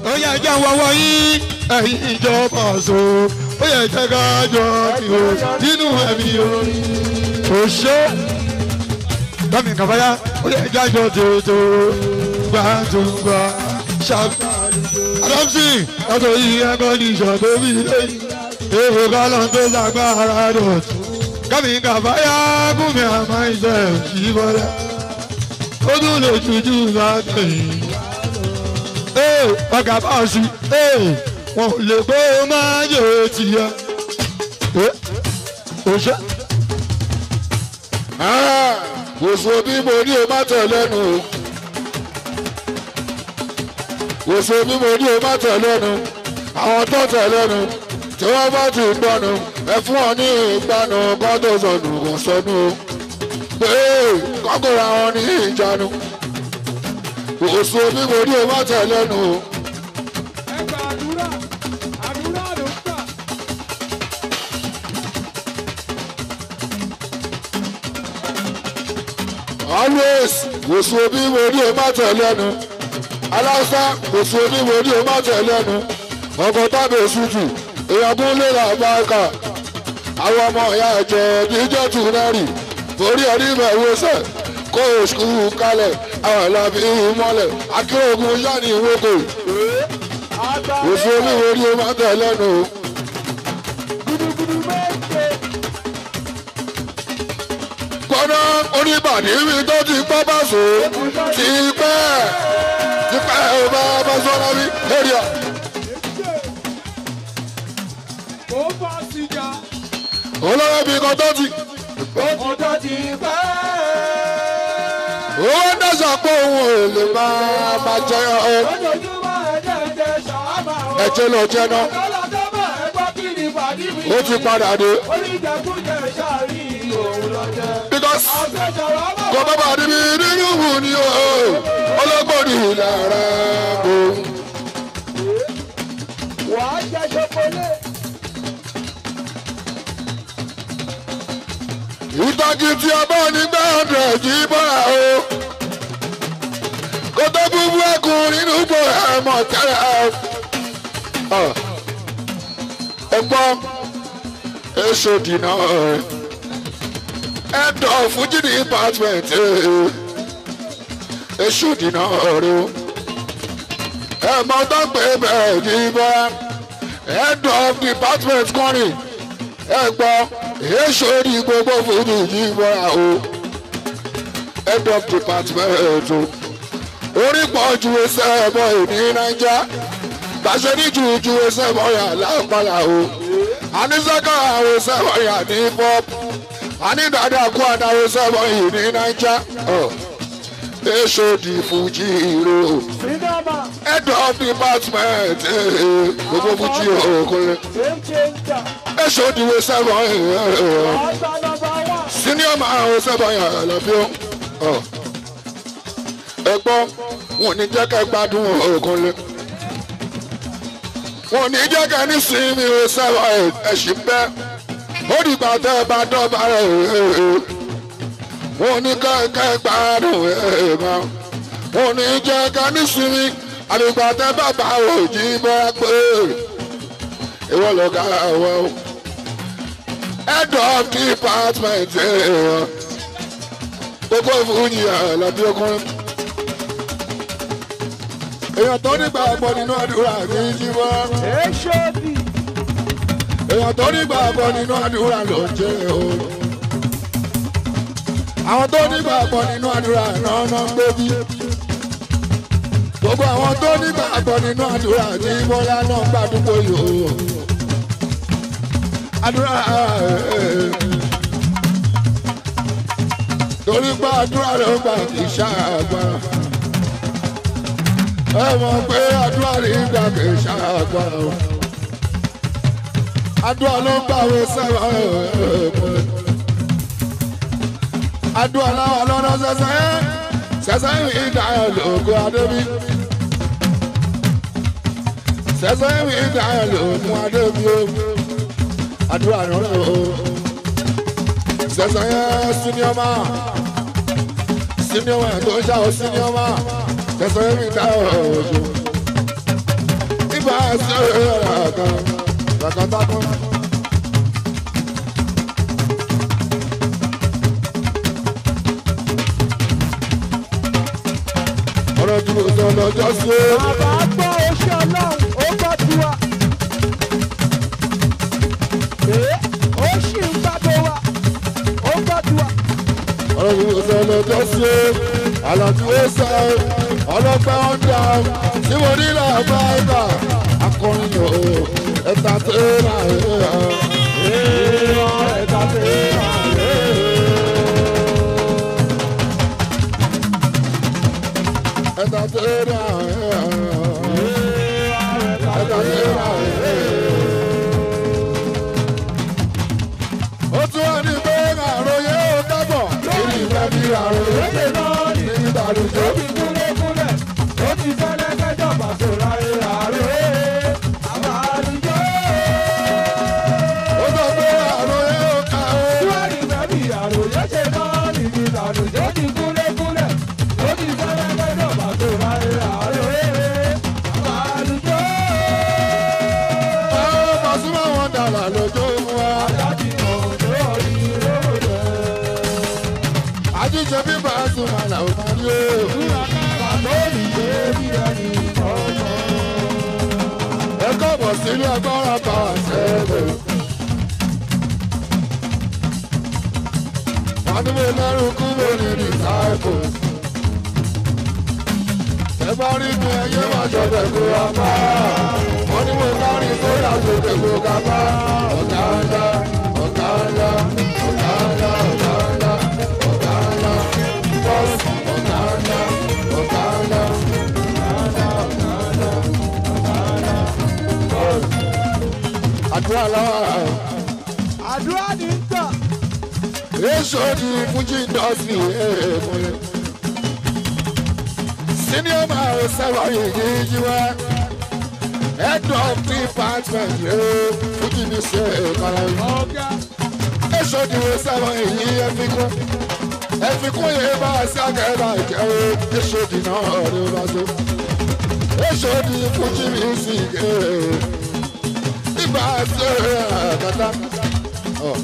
ó yẹ jẹ́ wọ́wọ́ yín ẹ̀yin ìjọba ọ̀ṣọ́ ó yẹ jẹ́ ká jọ kí o nínú ẹ̀mí orin òṣè tọ́mì kàfáyà ó yẹ jẹ́ àjọ tètè gbàtúgbà ṣàgbà adamsi ọ̀tọ̀ yìí ẹ̀kọ́ ní ìṣọ̀tò bí lẹ́yìn èrò kálọ̀ tó lágbára dọ̀tún kọ́mì kàfáyà gúnmi àmọ́ ìṣẹ̀ ìṣìbọ̀lẹ̀ ó tún lè tuju látẹ̀yìn ọgá bọ́ọ̀sì wọn ò lè gbé máa yẹ tiẹ̀. òṣè. kò so bí mo ní o má tẹ̀ lẹ́nu o kò so bí mo ní o má tẹ̀ lẹ́nu àwọn tó tẹ̀ lẹ́nu tí wọ́n bá ti gbọ́nu ẹ fún ọ ní ìgbanu kọ́ tó sọnù kò sọnù o pé kọ́kọ́ra wọn ní ìjánu kò so bí mo ní o má tẹ̀ lẹ́nu o. ẹ gba àdúrà àdúrà ló ń gbà. always kò so bí mo ní o má tẹ̀ lẹ́nu aláṣà kò so bí mo ní o má tẹ̀ lẹ́nu ọkọ̀ tábìlì sùtù èèyàn kún lè là bá kà àwọn ọmọ ìyá ẹ̀jẹ̀ níjọ́ tù nẹ́rì forí ẹni bẹ̀rù sẹ̀ kó oṣù kalẹ̀ àwọn ìlàbí mọ́lẹ̀ akérògùn yanni ìwókò kò so bí mo ní o má tẹ̀ lẹ́nu o. gudugudu méje kọ́nà oníbàdí mi tó ti gbọ́ bá so ti pẹ́ ti pẹ́ ò bá bá sọ́ra mi èrìà. kò fà sìgá olówó bí kan tó ti ọjọ́ ti pẹ́. owó dáṣà pé òun ò lè máa máa jẹ ọ lójoojúmọ́ ẹ̀jẹ̀ ẹ̀jẹ̀ ṣàwámà o. ẹ̀jẹ̀ lọ jẹ náà ọ̀gá tó bá ẹ gbọ́ kí ni pàdé mi. ó ti padà dé oníjẹkújẹ ṣáàrí òun lọ jẹ. because àgbẹ̀jọ̀rọ̀ ọmọ kò bá bàdí mi nínú wù ni o ọlọ́gbọ́n ní ìlànà kò. wàá jẹ ṣokolé. ìtọ́jú tí a bá ní gbàdúrà jí bọ́ra o kó tó búbú ẹkùn nínú ipò ẹ̀mọ́ tẹ́lẹ̀ o. ẹ gbọ́ èso dìnnà ẹ̀dọ̀ fújì ní department èso dìnnà rẹ o. ẹ̀mọ́ tó pé bẹ́ẹ̀ jí bọ́ra head of department kọrin ẹ gbọ́ èso ní gbogbo fújì jí bọ́ra o head of department o orí pọ̀ ju ẹsẹ̀ ẹ̀bọ̀ ìní náíjà bàṣẹ ní ju ju ẹsẹ̀ ẹ̀bọ̀ yà lápàlà o àníṣẹ́ká àwọn ẹsẹ̀ ẹ̀bọ̀ yà ní pop ànídàádà kú àdáwọ̀ ẹsẹ̀ ẹ̀bọ̀ yìí ní náíjà èso di fújì ro sinama head of department gbogbo fújì òkúlẹ̀ game changer. èso di ẹsẹ̀ ẹ̀bọ̀ yìí ọ̀sán nọmba wán. senior man àwọn ẹsẹ̀ ẹ̀bọ̀ yà lọ́bí o ẹ gbọ́ wọn ò ní jẹ́ ká gbádùn òkúlẹ̀ wọn ò ní jẹ́ ká ní sinmi o sẹ́wọ̀n ẹ̀sìn bẹ́ ó dìgbà tẹ́ ẹ bá dọ́gba rẹ̀ wọn ò ní ká ká gbádùn ẹ̀ mọ́ wọn ò ní jẹ́ ká ní sinmi àdìgbà tẹ́ bàbá òjì bọ́ pé ìwọ lọ́gà wọ́n head of department gbogbo ìfúnni àlàbí ọkùnrin èèyàn tó nígbà gbọ́ nínú àdúrà ní jíwọ́ èsòdì. èèyàn tó nígbà gbọ́ nínú àdúrà ló ń jẹ́ o. àwọn tó nígbà gbọ́ nínú àdúrà náà náà ń gbé bí. gbogbo àwọn tó nígbà gbọ́ nínú àdúrà ní bọ́lá náà ń gbàdúgbò yìí o. àdúrà torí pé àdúrà ló ń gbà kì í ṣàgbára ẹ mọ̀ pé àdúrà rí gbà kì í ṣàgbára o àdúrà ló ń gbàwé sẹ́wọ̀n àdúrà láwa lọ́nà sẹ́sẹ́ sẹ́sẹ́ ìwé ìdáyọ̀ lóògùn adébí sẹ́sẹ́ ìwé ìdáyọ̀ lóògùn adébí o àdúrà rẹ̀ o sẹ́sẹ́ yẹn síníọ́mà síníọ́mà tó ń ṣàwọ̀ síníọ́mà sẹ́sẹ́ ìwé ìdáyọ̀ òjò sí ẹ̀ka kàkàtàkùn. ọ̀rọ̀ tí mo sọ lọ́jọ́ sí ẹ. Bàbá gbọ́ oṣù ọlọ́run, ó gbọ́ tiwa. Ee, ó ṣì ń gbàgbọ́ wa, ó gbọ́ tiwa. ọ̀rọ̀ tí mo sọ lọ́jọ́ sí ẹ. àlàtí ó sọ ẹ. ọlọ́pàá ń dà ẹ. tí mo ní làbá ẹ̀ka akọrin yòó ẹ̀ta tẹ́lá ẹ̀. Ẹ̀ka ṣe é máa lé. ẹ̀ta tẹ́lá ẹ̀. ẹ̀ta tẹ́lá ẹ̀. ó tún wá ní pé àròyé ó dábọ̀. kí ni ìfẹ́ bí àròyé ṣe náà ní ìdàlùjọ. Ó ti kúlẹ̀kúlẹ̀, ó ti fẹ́lẹ́ kẹjọ pàṣẹ láyé àárẹ̀. Àbá àdúgbò. ó sọ pé àròyé ó ká ó. Tíwárì bẹ́bí àròyé ṣe náà níbi ìdàlùjọ. Ó ti kúlẹ̀kúlẹ̀, ó ti fẹ́lẹ́ kẹjọ pàṣẹ láyé àárẹ̀. Àbá àdúgbò. Àwọn Pasuma wọn dàrá lójó fún wa. Adájí òjò orí lóde. Àjíṣe bí Pasuma làwọn máa rí o. Bàbá òrìṣẹ́ bí ẹni ọmọ. Ẹ káàbọ̀ sílé agbára bàwà sẹ́lẹ̀. Wọ́n ní mo lẹ́rù kúrò ní disciples. Ẹ bá rí mi ẹyẹ máa ṣọ̀tẹ̀ kó wa pa. Wọ́n ní mo kárí sódà sókè kó ká pa. Ọ̀gá ńlá, ọ̀gá ńlá, ọ̀gá ńlá, ọ̀gá ńlá, ọ̀gá ńlá. Bọ́ọ̀sì, ọ̀gá ńlá, ọ̀gá ńlá. Àdúrà lọ́wọ́. Àdúrà ní ń tàn. Èso di Fuji industry èèmọ̀lẹ́. Senior man sábà yìí jí wá. Head of department rẹ̀ Fuji ní ṣe ìkàrà yìí. Ọ̀gá. Èso di sábà yìí ẹ̀fikún. Ẹ̀fikún yìí bá sí àgẹ́bà jẹ́ o. Èso di náà ni ó bá so. Èso di Fuji music ẹ̀. Ibà ṣe àkàtà. Oh.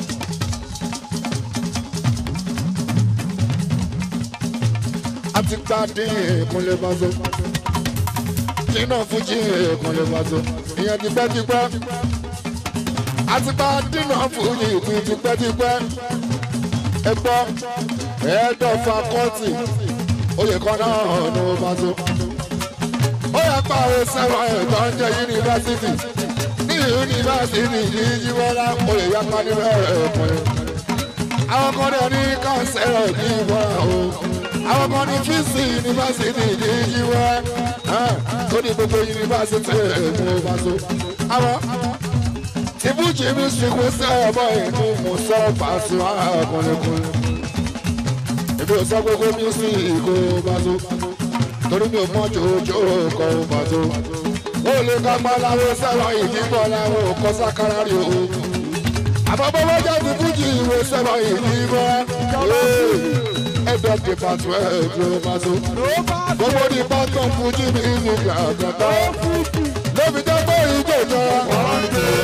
àti gbadé ìkúnlẹ̀ bàzọ́ jìnnà fújì ìkúnlẹ̀ bàzọ́ ìyẹn tipẹ́tipẹ́ àti gbadé náà fújì ìkún tipẹ́tipẹ́ ẹgbọ́ ẹ̀ẹ́dọ̀ fakọ́tì oyè kan náà ní bàzọ́ ó yẹ pààrọ̀ sẹ́wọ̀n ẹ̀tọ́ ń jẹ́ yunifásitì ní yunifásitì yìí yíwọ́lá oyè yapa níbẹ̀ ẹ̀kúnlẹ̀ àwọn kan dẹ̀ ní kánsẹ́rọ̀ ní ìbọn o àwọn kan ní fíìsì yunifásitì ìdíjí wá tó ní gbogbo yunifásitì èmú faso. àwọn tìbújì mi sìnkú sẹ́ẹ̀bọ̀ ìlú mú sọ pàṣẹ àkọlẹ́kùn. èmi ò sọ gbogbo mísíkì kó faso torí mi ò mọ jòjò kọ faso. ó lè ká páláwo sẹ́wọ̀n ìdíbọ̀ làwọn ò kọ́ sákàrà rí o. àbábọ́wọ́ jáde fújì ìwé sẹ́wọ̀n ìdíbọ̀ head of department ló bá so. gbogbo department fújì ní ìlú gàgàtà. lóbi jẹ́ pé ìjọ ìjọra. àwọn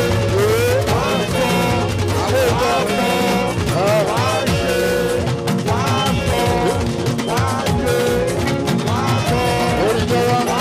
ìjọ. oríjọra.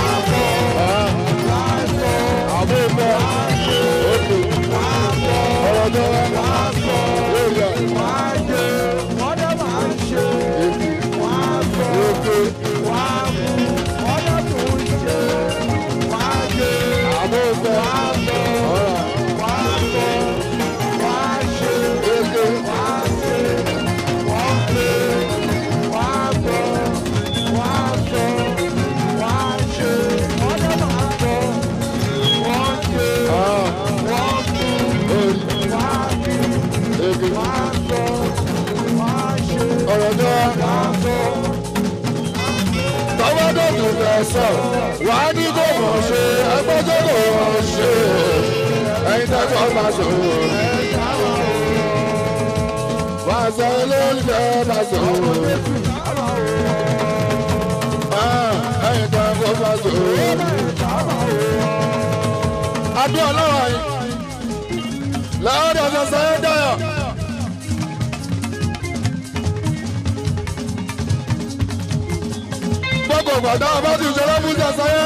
àwọn ìjọ. olè. ọ̀rọ̀ jọra. lórí ẹ̀. Wọ́n dẹ̀ máa ń ṣe. èmi. Wọ́n á sọ. èké. Wọ́n á mú. Wọ́n dẹ̀ tó ń ṣe. Wọ́n á ṣe. àwọn ìjọ. ọ̀rọ̀. Wọ́n á sọ. Wọ́n á ṣe. èké. Wọ́n á ṣe. Wọ́n pè. Wọ́n á sọ. Wọ́n á sọ. Wọ́n á ṣe. Wọ́n dẹ̀ máa sọ. Wọ́n ṣe. Ah, Wọ́n kú. orí. Wọ́n á kú. èké. Wọ́n á sọ. Wọ́n á ṣe. ọ̀rọ̀ jọra. Wọ́n á sọ. tọ́wọ́dọ̀ tó fẹ́ sọ wà á ní kò mọ̀ ṣe ẹgbẹ́jọ́ kò mọ̀ ṣe ẹyin tẹ́kọ̀ bá sọ. wà á sọ olólùfẹ́ bá sọ. Ah, ẹyin tẹ́kọ̀ bá sọ. adúlọ̀ lọ́wọ́ yìí lọ́wọ́ ọ̀sẹ̀ sẹ́yìn dayọ̀. gbogbo gbàdá bá ti ṣọlá fún sẹ́sẹ́yẹ́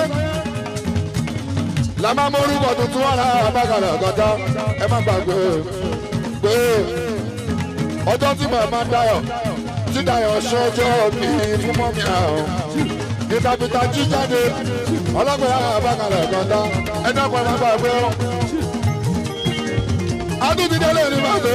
la máa mórúkọ tuntun wà lára abákalẹ̀ ọ̀gọ́dá ẹ má gbàgbé pé ọjọ́ tí màmá dayọ̀ tí dayọ̀ ṣọjọ́ mi fún mọ́mí àwọn ìtàkùtà jíjáde ọlọ́pàá lára abákalẹ̀ ọ̀gọ́dá ẹ dákun ẹ má gbàgbé ọ́ adúti délé ní màtó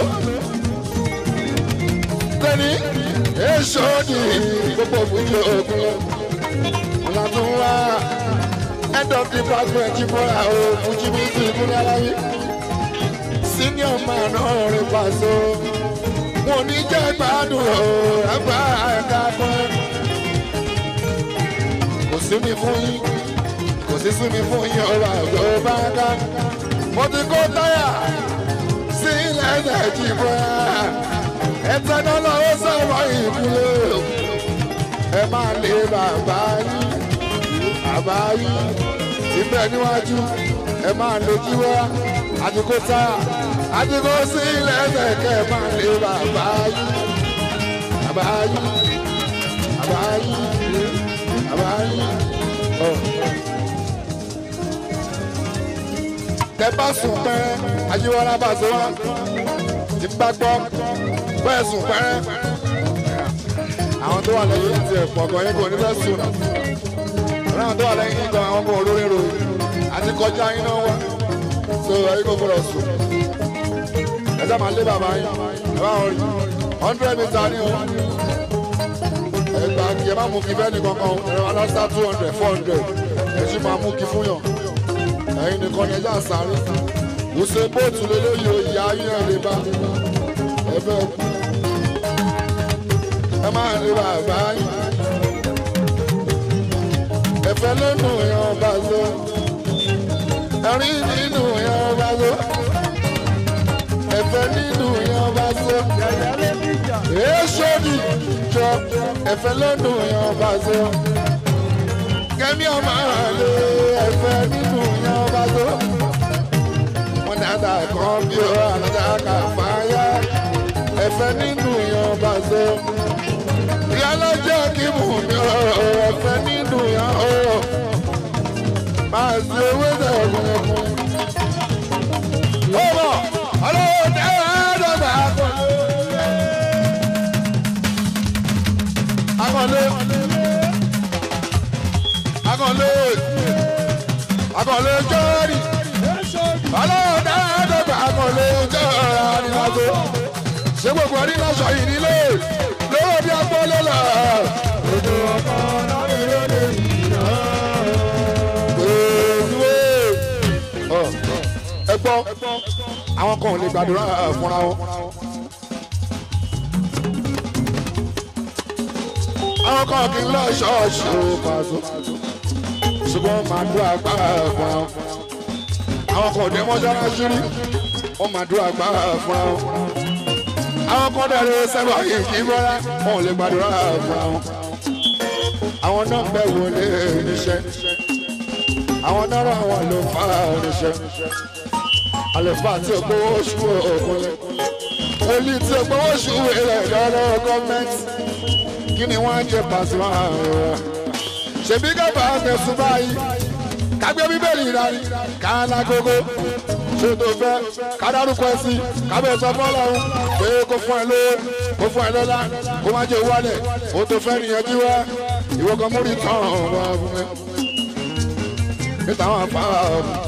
tẹni èso ní gbogbo fújì òkun lọ ọ̀là tó ń wá head of department ìfọ̀rà o fújì music ìkúnlẹ̀ aláwí senior man ọ̀rẹ́ pàṣẹ wọn ò ní jẹ́ gbádùn o ẹgbà ẹ̀ka fún kò sí mi fún yín kò sí sí mi fún yín ọ̀rọ̀ àgbẹ̀ ó bá ká mo ti kó táyà sí lẹ́sẹ̀ jì bọ́ra ẹ̀tẹ́ náà lọ́wọ́ sọ̀rọ̀ ìkúlẹ̀ ẹ máa lé bàbá yín bàbá yín síbẹ̀ níwájú ẹ máa lè jí wá àdìgbò tá àdìgbò sí lẹ́sẹ̀ kẹ́ ẹ máa lé bàbá yín bàbá yín bàbá yín bàbá yín. Oh. tẹ bá sùn pẹ́rẹ́ ayéwọ́lá bá ṣe wá tí bá gbọ́ bẹ́ẹ̀ sùn pẹ́rẹ́ àwọn tó wà lẹ́yìn ti ẹ̀ pọ̀ gan yín kò ní fẹ́ sùn náà àwọn tó wà lẹ́yìn yín gan àwọn kò lórí ro àti kọjá yín náà wá so ẹ̀yin kò gbọdọ̀ sùn ẹ sá máa lé bàbá yín ẹ bá wọn rí hundred meter ní o ẹ gbà kí ẹ má mú kí bẹ́ẹ̀ ní kankan ẹ wà lọ́sà two hundred four hundred ẹ sì máa mú kí fún yàn ẹ̀yin nìkan ni ẹja sáré wùsẹ̀ bóòtù lélẹ́yìí oyè ayélujára lè bá ẹ bẹ́ẹ̀ kú ẹ máa rí bàbá yín ẹ̀fẹ́ lónù yan bá so ẹ̀rín nínú yan bá so ẹ̀fẹ́ nínú yan bá so èso ni jọ ẹ̀fẹ́ lónù yan bá so kẹ́mi ọmọ àlè ẹ̀fẹ́ nínú yan bá so wọn dáadáa kan bí ó àlọ́dá kà fáyà ẹ̀fẹ́ nínú yan bá so ìyálọ́jọ́ kí mú mi ọ̀rọ̀ ẹ̀fẹ́ nínú yan ọ̀rọ̀ máa ṣe owó sẹ̀kùn ẹ̀kùn. ó bọ̀ ọlọ́wọ́ tẹ́wọ́ ẹ̀ẹ́dọ́gba akọ̀lé akọ̀lé akọ̀lé jọ́ọ̀rì ọlọ́wọ́ tẹ́wọ́ ẹ̀ẹ́dọ́gba akọ̀lé jọ́ọ̀rì àdìgbàgbé ṣé gbogbo ẹni lọ́sọ̀ yìí nílé lówó bí agbólé lọ. ojú ọkọ náà ni ló lè yìí náà. ẹ gbọ́ àwọn kan ò lè gbàdúrà fúnra wọn. àwọn kan kì í lọ ṣọ́ọ̀ṣì ó pàṣẹ ṣùgbọ́n màá dúró agbára fúnra wọn. àwọn kan ò dé mọ́ṣáláṣí rí wọ́n máa dúró agbára fúnra wọn àwọn kan dẹ̀rẹ̀ sẹ́wà yìí kì í bọ́lá wọn ò lè gbàdúrà fúnra wọn. àwọn náà bẹ̀ wọlé níṣẹ́ àwọn náà rà wọn ló fà níṣẹ́ àlùfáà tí o gbowó oṣù òkúnlẹ̀ wòlíì tí o gbowó oṣù rẹ̀ lọ́wọ́ gọ́ọ̀mẹ́ntì kí ni wọ́n á jẹ pàṣípà rẹ̀ ṣèbí kábà tẹ̀sùn báyìí kágbé bíbélì ìdarí káàlà gógó ṣé tó fẹ́ kádárúkọ ẹ sí kábẹ́ sọ fọ́lọ́run pé kó fún ẹ lówó kó fún ẹ lọ́lá kó má jẹ́ wálẹ̀ ó tó fẹ́ nìyẹnjú wá ìwọ kan múri tán wá fún mi níta wọn fà á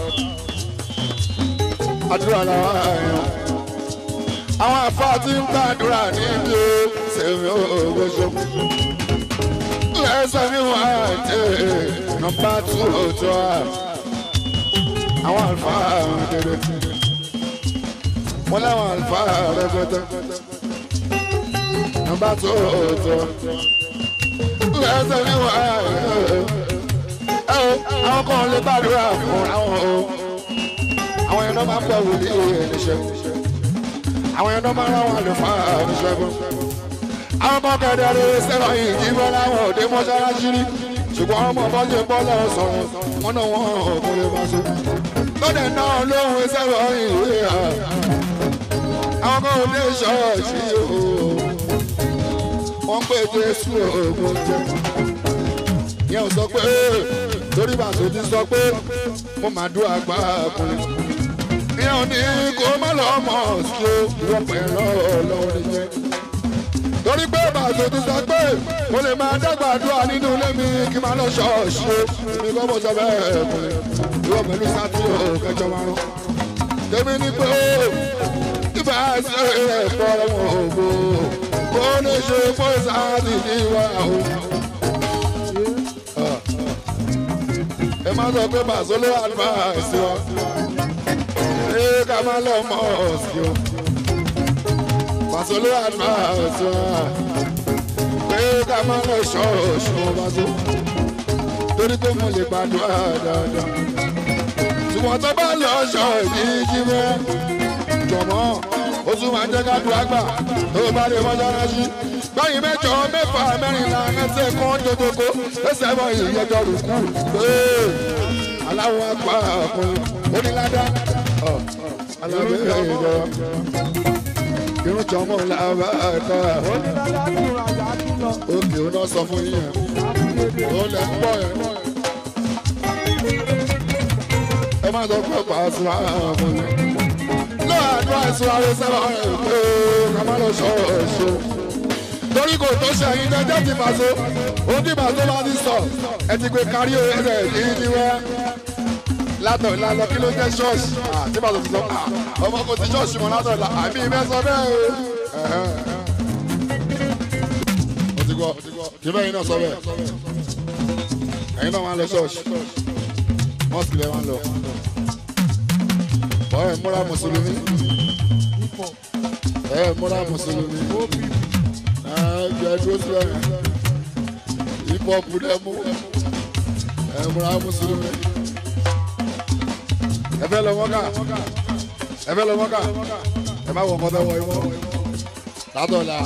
àdúrà làwọn àyàn àwọn àfa tí ń gbàdúrà níbi ó sèmi ògbóṣó lẹ́sẹ̀ mi wà dé nọmba tù òtọ́ à àwọn àlùfáà kéde wọn láwọn àlùfáà rẹpẹtẹ nọmba tù òtọ́ lẹ́sẹ̀ mi wà dé ẹ o àwọn kan lè gbàdúrà fún àwọn o àwọn yẹn náà máa ń bọ̀ wòlíì níṣẹ́ àwọn yẹn náà máa ń rán àwọn àlùfáà níṣẹ́ fún àwọn kan kẹ̀dẹ̀ rẹ̀ sẹ́wọ̀n yìí kí wọ́n láwọn òde mọ́ṣáláṣí rí ṣùgbọ́n ọmọ bọ́lẹ̀ bọ́lẹ̀ sọ̀rọ̀ wọn náà wọ́n kò lè máa ṣe. lọ́dẹ̀ náà lóhùn sẹ́wọ̀n ìwé ha àwọn kan ò dé ṣọ́ọ̀ṣì o wọ́n pè jésù ògùn jẹ yẹn ò sọ pé torí bàtò ti sọ pé mo máa dún àgbà ọkùnrin yẹn ò ní kó má lọ mọ̀ sí o ìwọ pẹ̀lú ọlọ́run nìyẹn torí pé bàtò ti sọ pé mo lè máa dàgbà àdúrà nínú ilé mi kí n máa lọ ṣọ́ọ̀ṣì o èmi kọ́ mo sọ bẹ́ẹ̀ ọkùnrin ìwọ pẹ̀lú sátúrò kẹjọ márùn tèmi ní pé ìbá ṣe ẹ̀kọ́ ọmọ ògbó kó lè ṣe fún sáàtì níwá o. ẹ má sọ pé bàṣọ ló advice wa ẹ ká má lọ mọ ọ̀sìn o. bàṣọ ló advice wa pé ká má lọ ṣọ́ọ̀ṣì wọn bá tó torí pé mo lè gbàdúrà dáadáa ṣùgbọ́n tó bá lọ ṣọ́ọ̀ṣì jí mẹ́ jọ̀mọ́ ó tún máa jẹ́ ká dùn àgbà tó bá lè mọ́ṣáláṣí. báyìí mẹ́jọ mẹ́fà mẹ́rìnlá ẹsẹ̀ kan jòjòkó ẹsẹ̀ bọ̀ ìyẹjọ rùkú. aláwọ̀ apá ọkùnrin onílàdá alábẹ́ ìjọba irun jọmọ làbá ẹ̀ka òkè ó náà sọ fún yín ó lẹ̀ ń bọ̀ yẹn. ẹ má sọ pé pàṣẹ àwọn ọmọ yẹn àdúrà ẹ̀sùn ààrẹ sábà ẹ̀ pé ká má lọ sọ èso. torí kò tó ṣe ẹyin jẹjẹ ti fàṣọ ohun tí fàṣọ bá ti sọ ẹ ti gbé kárí ẹsẹ̀ yìí ní wẹ́. látọ̀ ìlànà kí ló jẹ́ ṣọ́ọ̀ṣì tí fàṣọ ti sọ ọmọ kò ti ṣọ́ọ̀ṣì mọ́ látọ̀ ìlà àmì ìfẹ́ sọ bẹ́ẹ̀ o. mo ti gbọ́ kí bẹ́ẹ̀ yín náà sọ bẹ́ẹ̀ ẹ̀yin náà máa lọ ṣọ́ọ̀ṣì mọ́ọ̀sì lẹ́ máa lọ ẹ múra mùsùlùmí ẹ múra mùsùlùmí ẹ jẹ dúró síbẹ̀ hip hop dẹ mú ẹ múra mùsùlùmí ẹ fẹ́ lọ mọ́kà ẹ fẹ́ lọ mọ́kà ẹ má wọ kọ́tà wọ ìwọ látọ̀la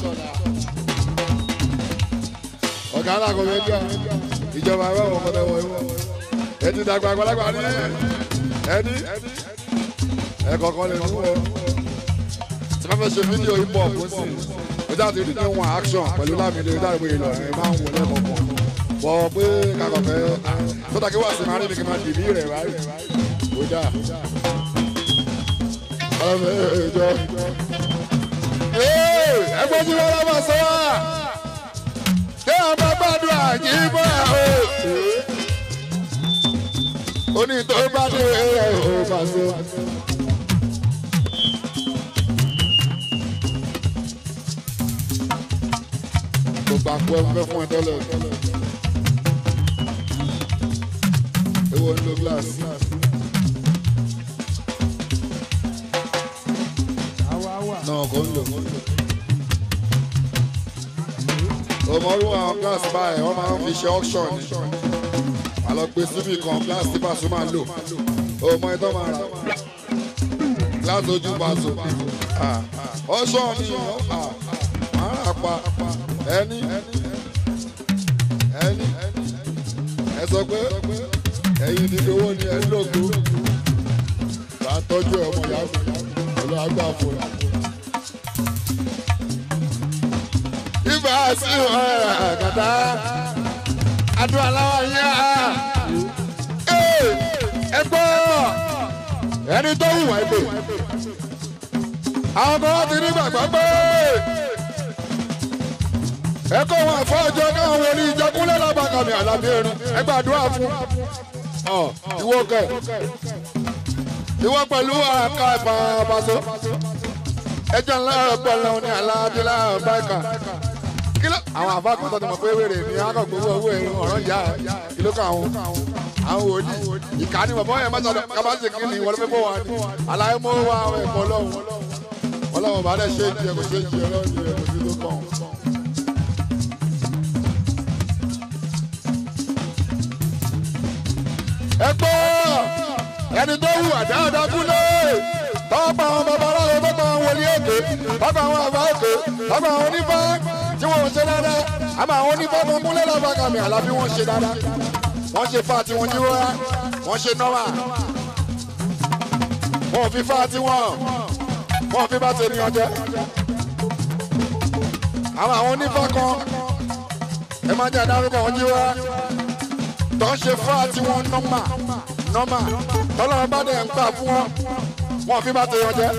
ọ̀gá alákọ̀ọ́ bẹ́ẹ̀ jà ìjọba ẹ má wọ kọ́tà wọ ìwọ ẹ ti dàgbà àgbàlagbà ní ẹni ẹ kọ̀ọ̀kan lè mú ọ. tí wọ́n fẹ́ ṣe fídíò hip hop ó sì ó jáde rí ní wọn action pẹ̀lú lámìlẹ̀ ó jáde pé ìlọ ẹ̀ máa ń wọ lẹ́kọ̀ọ̀kan. bọ̀ pé kakọ̀ fẹ́ tó dàgé wá sí máa rí mi kí n máa dìbí rẹ̀ rárí ó dà. ọlọ́mọ ẹjọ́ ẹgbẹ́ tí wọ́n lọ́mọ sọ wá ṣé àwọn bá gbàdúrà jí bọ́ ẹ̀ o oní tó bá dé ẹ̀ ò bá so. gbogbo àpò ẹgbẹ́ fún ẹ tẹ́lẹ̀. Ewo ń lo glass. Náà kò ń lò. Òmòrú àwọn glass báyìí wọ́n máa ń fi ṣe auction ni. Àlọ́ gbé síbì kan glass tí Paso máa lò. Òmò ẹ̀tọ́ máa rà. Glass ojú Paso. Auction ni máa rà pa ẹni ẹni ẹ sọ pé ẹyin dídí owó ni ẹ lógo bá tọ́jú ẹ ọmọ ìyá mi pẹ̀lú àgbà fún ẹ. ibà sí ọ̀rẹ́ àgàtà adùn aláwọ̀ yá ẹ gbọ́ ẹni tó wù wá ẹgbẹ́ àwọn kan ti ní gbàgbọ́ pé ẹ kó wọn àfọwọ́jọ káwọn wọlé ìjọkúnlẹ̀ lábàkàmì àlàbí erin ẹ gbàdúrà fún ọ ìwọ kẹ ìwọ pẹ̀lú àká ìfàbàṣọ ẹjọ́ ńlá ọpọlọ ní aláàbílà báìkà kílọ̀ àwọn àfàkàn tó ti mọ̀ pé wèrè ní akọ̀gbowó owó ẹ̀rọ ọ̀rọ̀ ìyá ìlú kan àwọn àwọn wòlíì ìkànnì bàbá yẹn má sọdọ kábàásì kí ni wọlé fẹ́ bọ̀ wá ní aláyé mọ́ wá àwọn ẹ̀kọ́ lọ́wọ́ ọlọ́wọ́ bá dẹ̀ ṣe é jẹ kò ṣe é jẹ ọlọ́wọ́ jẹ kò sí tó kàn. ẹ gbọ́ ẹni tó wù àdáadáa kúlé tọ́pọ̀ àwọn babaláwo tọ́pọ̀ àwọn wòlíì èké tọ́pọ̀ àwọn àbá èké tọ́pọ̀ àwọn onífá tí wọ́n ń ṣe dáadáa àmọ́ àwọn onífá tó kúnlẹ̀ lábàkàmì àlàbí wọ́n ṣe dáadáa wọ́n ṣe fa tí wọ́n jí wọ́n wọ́n ṣe nọ́wà. wọn ò fi fá tí wọn wọn ò fi bá tènìyàn jẹ àwọn àwọn onífá kan ẹ máa jẹ àdárúkọ wọn jí wá tó ń ṣe fá tí wọn nọ́mà nọ́mà tọ́lọ́run bá dẹ̀ ń gbà fún wọn wọn ò fi bá tènìyàn jẹ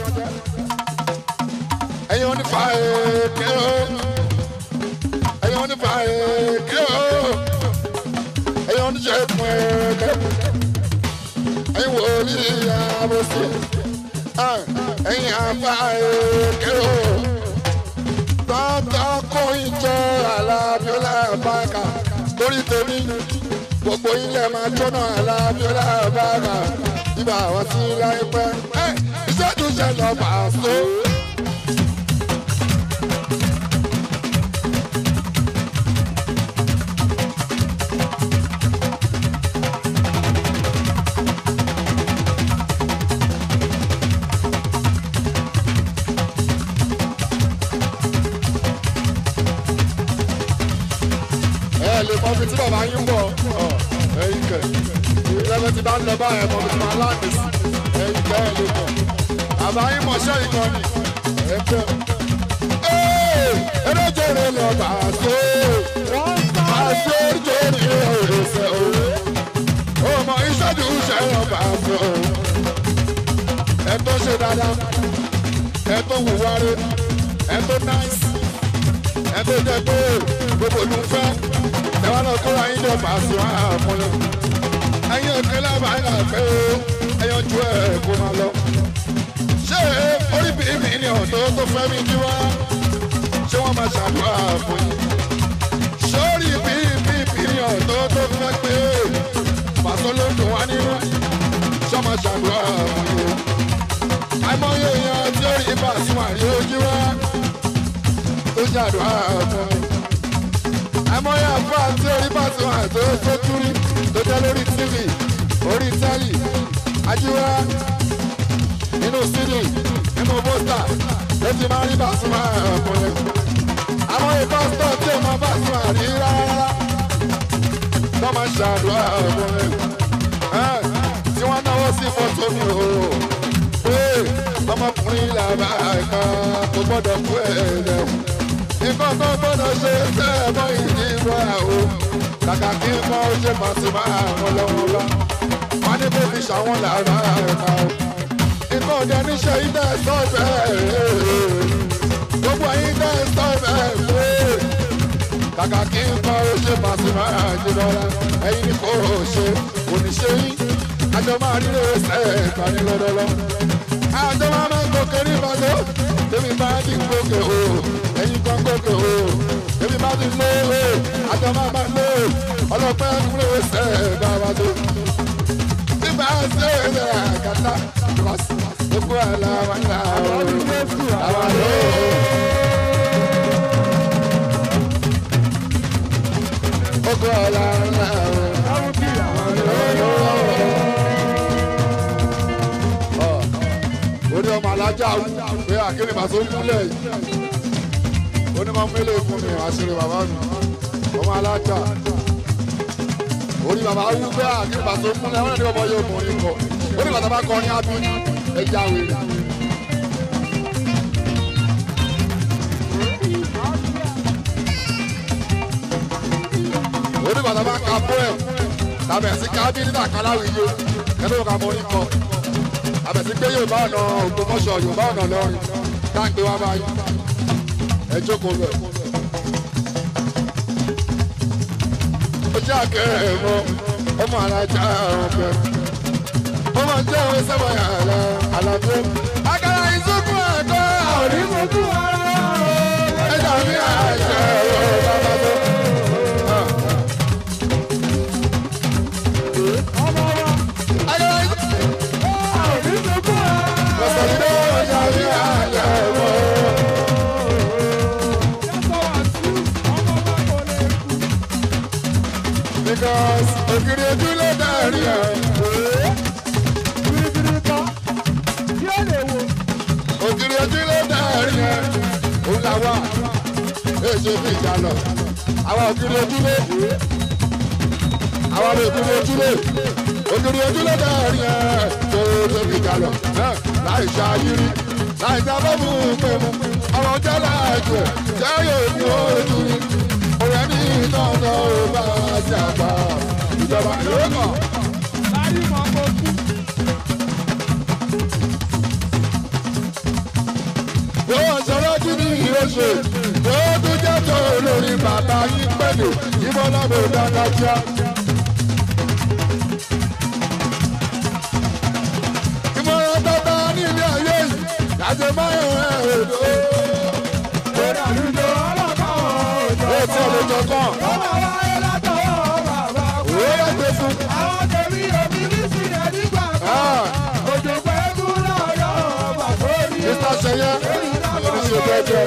ẹ̀yin onífá èké o ẹ̀yin onífá èké o ẹ̀yin oníṣègùn èké ẹ̀yin wòlíì àbòsí ẹ̀yin àbá èké o tọ́tọ́ kó ìjọ alábíọ́lá báàkà lórí tèmi gbogbo ilẹ̀ máa jóná alábíọ́lá báàkà ibà àwọn tí láyé pẹ́ ìṣẹ́jú ṣẹlẹ̀ pàṣẹ. ẹ lè mọ ibi tí bàbá yín bọ̀ ẹyin kẹ ìrẹ́lẹ̀ tí bá ń lọ báyẹn mọ ibi tí máa láǹdì sí ẹyin kẹ ẹ lè mọ bàbá yín mọ̀ ṣẹ́ ìkan ni ẹ kẹ. eréjèrè lọ bàṣẹ bàṣẹ oríjèrè òrèsè o ọmọ ìṣẹ́jú ṣẹ́ lọ bàṣẹ o ẹ tó ṣe dáadáa ẹ tó wùwárí ẹ tó náìsì ẹ tó jẹ pé gbogbo ló ń fẹ́ ẹwà náà kóra yín jọ bàṣẹ wá àfọlẹ́ ẹyin òkè lábàá ń pẹ́ o ẹyin ojú ẹ̀ kó máa lọ. ṣé orí bíi mi ni ọ̀dọ́ tó fẹ́ mi jí wá ṣé wọ́n máa ṣàdúrà fún yín. sórí bíi bíi mi ni ọ̀dọ́ tó fẹ́ pé pàṣẹ ló dùn wá nínú ṣé wọ́n máa ṣàdúrà fún yín. àìmọye èèyàn tí ó rí bàṣẹ wà ní ojú wá tó ṣàdúrà fún mi àmọ́yé àfọ àti orí bàtí wọn àti tó túrí tó jẹ́ lórí tv orí tẹ́lì ajíwá nínú sídì nínú bóstà ló ti máa rí bàtí wọn ọkùnrin àmọ́yé pásítọ̀ tí ò máa bàtí wọn rí rárá tó máa ṣàdúrà ọkùnrin tí wọ́n náwó sí fọ́tò mi o pé ọmọkùnrin làbá ẹ̀ka kò gbọ́dọ̀ kú ẹ̀ lẹ́wọ̀n nǹkan tó gbọ́dọ̀ ṣe tẹ́ ẹ mọ́ ìdí ìwà o kàkà kí n mọ ṣe màsímà àwọn lọ́wọ́ bá wọn ní kó fi ṣàwọn làrá ẹ̀ka o nǹkan òde níṣẹ́ ilé ẹ̀sọ́ bẹ́ẹ̀ gbogbo ẹ̀yin ilé ẹ̀sọ́ bẹ́ẹ̀ pé kàkà kí n mọ ṣe màsímà àjẹbọ́lá ẹ̀yin ní kò ṣe oníṣẹ́ yín àjọ máa rí lè ṣe ẹ̀ka ní lọ́dọ́lọ́ àjọ máa máa gòkè ní ìbàdó tèmi bá ti gòkè o ẹ̀yin kan gòkè o tèmi bá ti lé o àjọ máa máa lé o ọlọ́pẹ́ kúrò ṣe bàbá tó nígbà ṣe é àgàtà gbogbo àlà wà ní àwọn àwọn àlọ́ gbogbo àlà wà ní àwọn orí ọmọ alájà wù pé àkínní màá tó kúlẹ̀ yìí onímọ̀ mélòó fún mi àṣírí bàbá mi ọmọ alájà orí bàbá wù pé àkínní màá tó kúlẹ̀ wọn ní ọmọ yóò mọ orí kọ orí bàtà bá kọ ní abí ẹja wèrè. orí bàtà bá ka poem tàbẹ̀ sí kábí nígbà kaláwì yó kẹ́lẹ́ òkà mọ orí kọ àbẹ̀sí pé yorùbá ọ̀nà ògbómọ̀ṣọ́ yorùbá ọ̀nà lọ́rin táǹgbé wá báyìí ẹ jókòó bẹ̀. ó jẹ́ àkẹ́rẹ́ mọ́ ọmọ alájà ọ̀bẹ. ó máa jẹ́ òwe sẹ́wọ̀n àlà àlàbí. àkàrà ìsúnkún ẹ̀kọ́ àrí fojú ara. ẹ dàbí àṣẹ ọ̀rọ̀ bàbá tó. àkàrà ìsúnkún Ọ̀sọ̀dé ọjà ní àyà ẹ̀wọ̀. Because ògiri ojú ló dárí ẹ̀. Ògiri ojú ló dárí ẹ̀. Òun là wà. Èso fi ìjà lọ. Àwa ògiri ojú lé. Àwa ògiri ojú lé. Ògiri ojú ló dárí ẹ̀. Tó tó fi ìjà lọ. láì ṣàyírí láì sábà mú un pé mu ọ̀rọ̀ jẹ́ láàjù ẹ̀ jẹ́ yóò ní ojú rí ọ̀rẹ́ ní iná náà ó bá a ṣe àgbà ìjọba yóò kàn. láyé mọ́ kó kú. yóò sọ̀rọ̀ kí ni ìrẹsì yóò tún jẹ́ tó lórí bàbá yín pẹ̀lú ìmọ̀lábò dáadáa. ìmọ̀ràn tata ní ilé ayé yìí láti máyọ̀ ẹ̀ èdò. Kódà lùdò ọlọ́kọ̀ òjò. ó ti ọ̀lẹ́jọ kan Bàbá wáyé látọwọ́ bàbá kú. òwe yẹ pé fún. Àwọn tèmi òbí ní sílẹ̀ nígbà kan. Ah, Òjò pẹ́ kú lọ́yọ̀ bàbá orí. Mr. Seye oníṣẹ́ bẹ́ẹ̀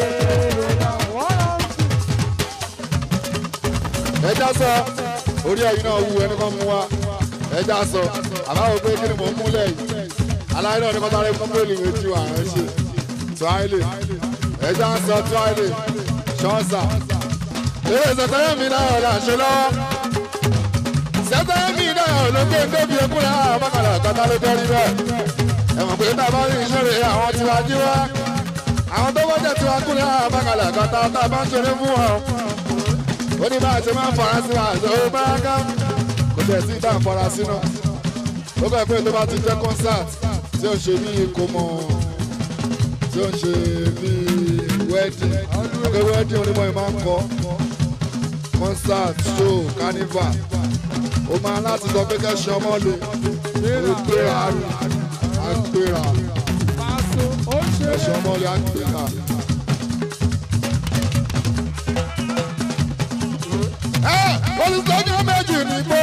ẹja sọ orí ẹyin náà wú ẹni kan mú wa ẹja sọ àbáwọ pé kí ni mò ń múlẹ̀ yìí aláì náà ní kọ́tà rẹ fún bẹ́ẹ̀lì méjì wà ń ṣe tíwáìlì ẹja sọ tíwáìlì ṣọ́ọ̀ṣà eré sẹtẹ́rẹ́ mi náà là ń ṣe lọ́wọ́ sẹtẹ́rẹ́ mi náà ló gbé débi ekúrẹ́ àwọn bákàlà kọ́tà ló tẹ́rí bẹ́ẹ̀ ẹ̀wọ̀n pé tá a bá ní ìṣeré àwọn tiwa jí wá àwọn tó bá jẹ́ tiwa kúrẹ́ àwọn bákàlà kọ́tà tá a bá ń ṣeré fún wọn ó ní bá a ṣe máa ń fara sí wa àṣọ ó bá ká kò tẹ̀ sí ìdá ìfara sí náà ó gbà pé tó bá ti jẹ́ concert tí ó ń ṣe bí ìkómọ tí ó ń ṣe bí wedding ọkọ̀ wedding onímọ̀ yìí máa ń kọ́ concert show carnival ó máa láti sọ pé kẹ́sì ọmọ lè ó gbéra á gbéra Pàṣẹ ó ṣe kẹ́sì ọmọ lè á gbéra. ẹ olùsọ́jọ́ méjì ní gbó.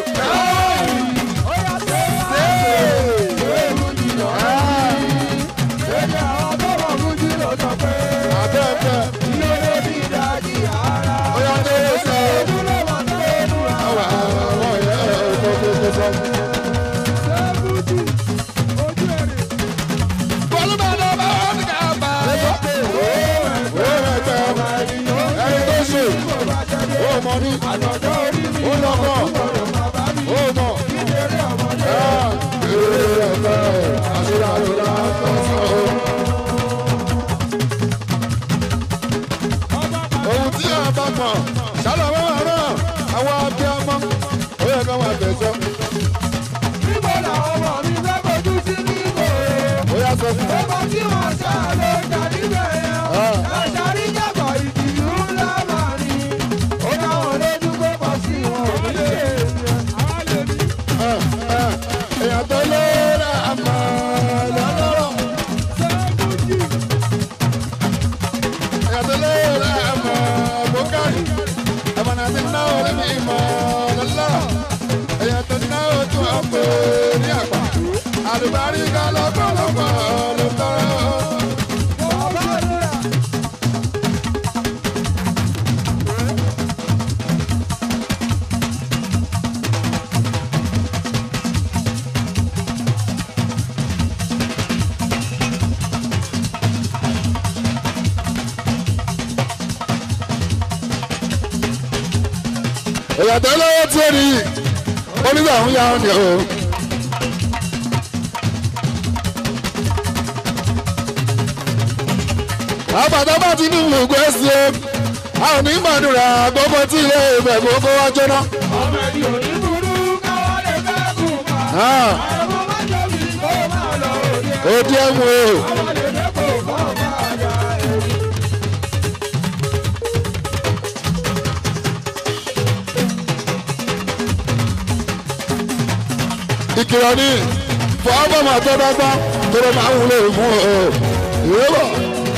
ó yà tó ewu nìyọ. Èdè àwọn tó wà fún jí ló sọ pé. Abẹ́ẹ̀fẹ́ Ilé ló ní ìdajì ara. ó yá dé sọ Ojú ló wà tó ẹnu ra. àwọn àwọn ìyá ẹ̀ tó tó tó sọ. Sẹ́fúdì ojú ẹ̀rì. Bọ́lúmọ̀dé bá wà ní ká bá a lọ. Ó rẹ̀ tẹ̀ ẹni tó ṣe ó mọ ní Àtọ̀jọ́ orí mi. ó lọ́kọ̀ Ọ̀rọ̀ bàbá mi. ó mọ̀. Nítorí ọmọdé. Èrè ẹ̀fẹ́ àṣírà ló dáa sọ. Ọba bàbá. Ohun tí a bá mọ̀ ṣálọ̀ wọ́n wà náà àwọn abiyamọ ó yẹ ká máa tẹ̀sọ́. Níbo làwọn ọmọ mi fẹ́ fojú sí níbo? Ó yá sọ fún mi. Ọba tí wọ́n ṣá ló jà níbẹ̀ yẹn. Ah. Àṣàrí jàgbọ̀ ìdìlú ńlá máa ní. Ó dáwọn lójú pé pọ̀ sí wọn ò ní lè ṣe. Àwa lè ní. èèyàn tó lóra àmọ́ lọ́lọ́rọ̀ Sẹ́fúdì. èèyàn tó lóra àmọ́ bókárì ẹ̀mọ̀ náà ti náwó lẹ́mí ìmọ̀ lọ́lọ́rọ̀ èèyàn tó náwó tó ọ̀pẹ ní àgbà àlùbáríkà lọ́pọ̀lọpọ̀ ló tọrọ. Bàbá àdúrà. èèyàn tó lówó tí ó rí onígbàhún yà ọ́ ni o. àbàtà bá ti ní ìlúgbọ́ sí o a ò ní gbàdúrà gbogbo tí ilé ìbẹ̀ gbogbo wá jóná. Ọmọ ẹni ò ní burú káwọ́ lè fẹ́ kú pa. Ah, Àwọn ọmọ máa tóbi kó máa lọ òde. ó díẹ̀ mú o. Àwọn lè fẹ́ kó kọ́ máa yá ẹ̀rí. ìkìlọ̀ ní fọ́ọ́bọ̀ máa tọ́ bá gbọ́ tó ló máa ń wúlò fún ọ. ìrọ́bọ̀.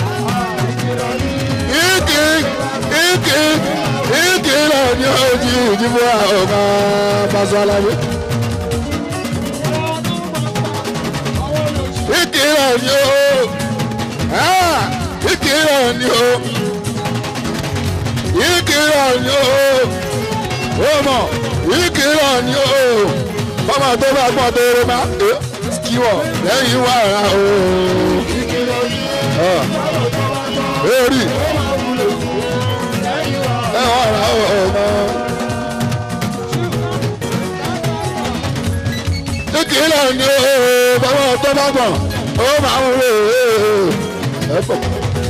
ìkì ìkì ìkìlọ̀ ní ojú ìdìbò ọ̀gá Paso Alábí. ìkìlọ̀ ní o Ah, ìkìlọ̀ ní o ìkìlọ̀ ní o ó mọ̀ ìkìlọ̀ ní o bọ́mọ tó bá gbọ́n tó rẹ bá kíwọ̀ lẹ́yìn wà rà o. Eri ẹ wà rà o ọmọ. Ìkìlọ̀ ni o bọ́mọ tó bá gbọ́n ó máa ń rè é ẹ pọ̀.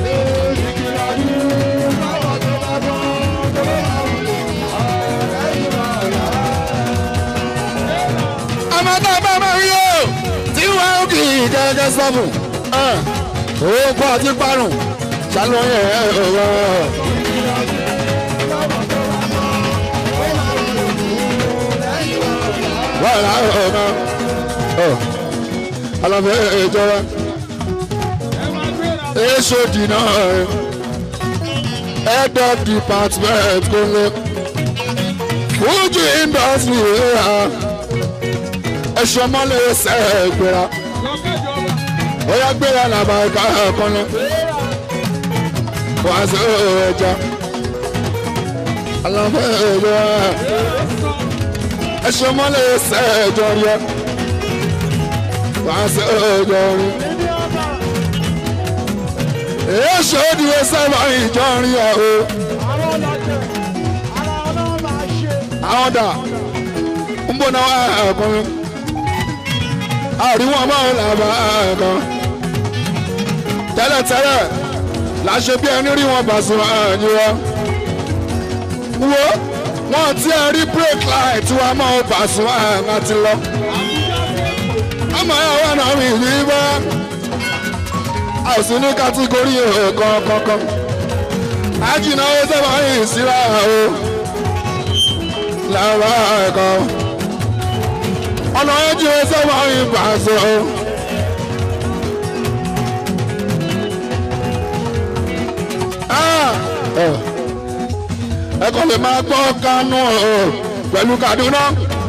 ọmọ tó bá máa rí o tí wọ́n kì í gẹ́gẹ́ sọ́mù owó kọ́ ọtí parun ṣàlùyẹ̀ ọ̀rọ̀. wọ́n rà ọ̀rọ̀ aláfẹ́ ìjọba èso dìnnà head of department kò lè Fuji industry ẹ̀ṣọ́ mọ́lẹ̀ ẹsẹ̀ gbéra ó yá gbéra làbà ẹ̀ka ẹ̀kan lọ wàá sọ ẹja aláfẹ́ ìjọba ẹ̀ṣọ́ mọ́lẹ̀ ẹsẹ̀ ẹjọ́ rí ẹ wàá sọ ẹjọ́ rí èso ìdíwọ́ sábà ìjọ rí ẹ o àwọn dà ń bọ̀ náà ẹ̀kan àríwọ̀n máa ń làbà ẹ̀kan tẹ́lẹ̀tẹ́lẹ̀ láṣẹ bí ẹni rí wọn bàṣọ ẹ̀yìn wa wo wọn ti ẹ rí break light tí wọn máa bàṣọ ẹ̀yìn àti lọ ọmọ ẹ̀ wà náà mi yí bá àìsí ní kátígórì ẹ̀kan kankan àjìnà ó sábà yìí síra o làbà ẹ̀kan ọ̀nà ẹ̀jẹ̀ ó sábà yìí bàṣọ o. ẹ kàn lè máa gbọ́ kánú pẹ̀lú Kaduna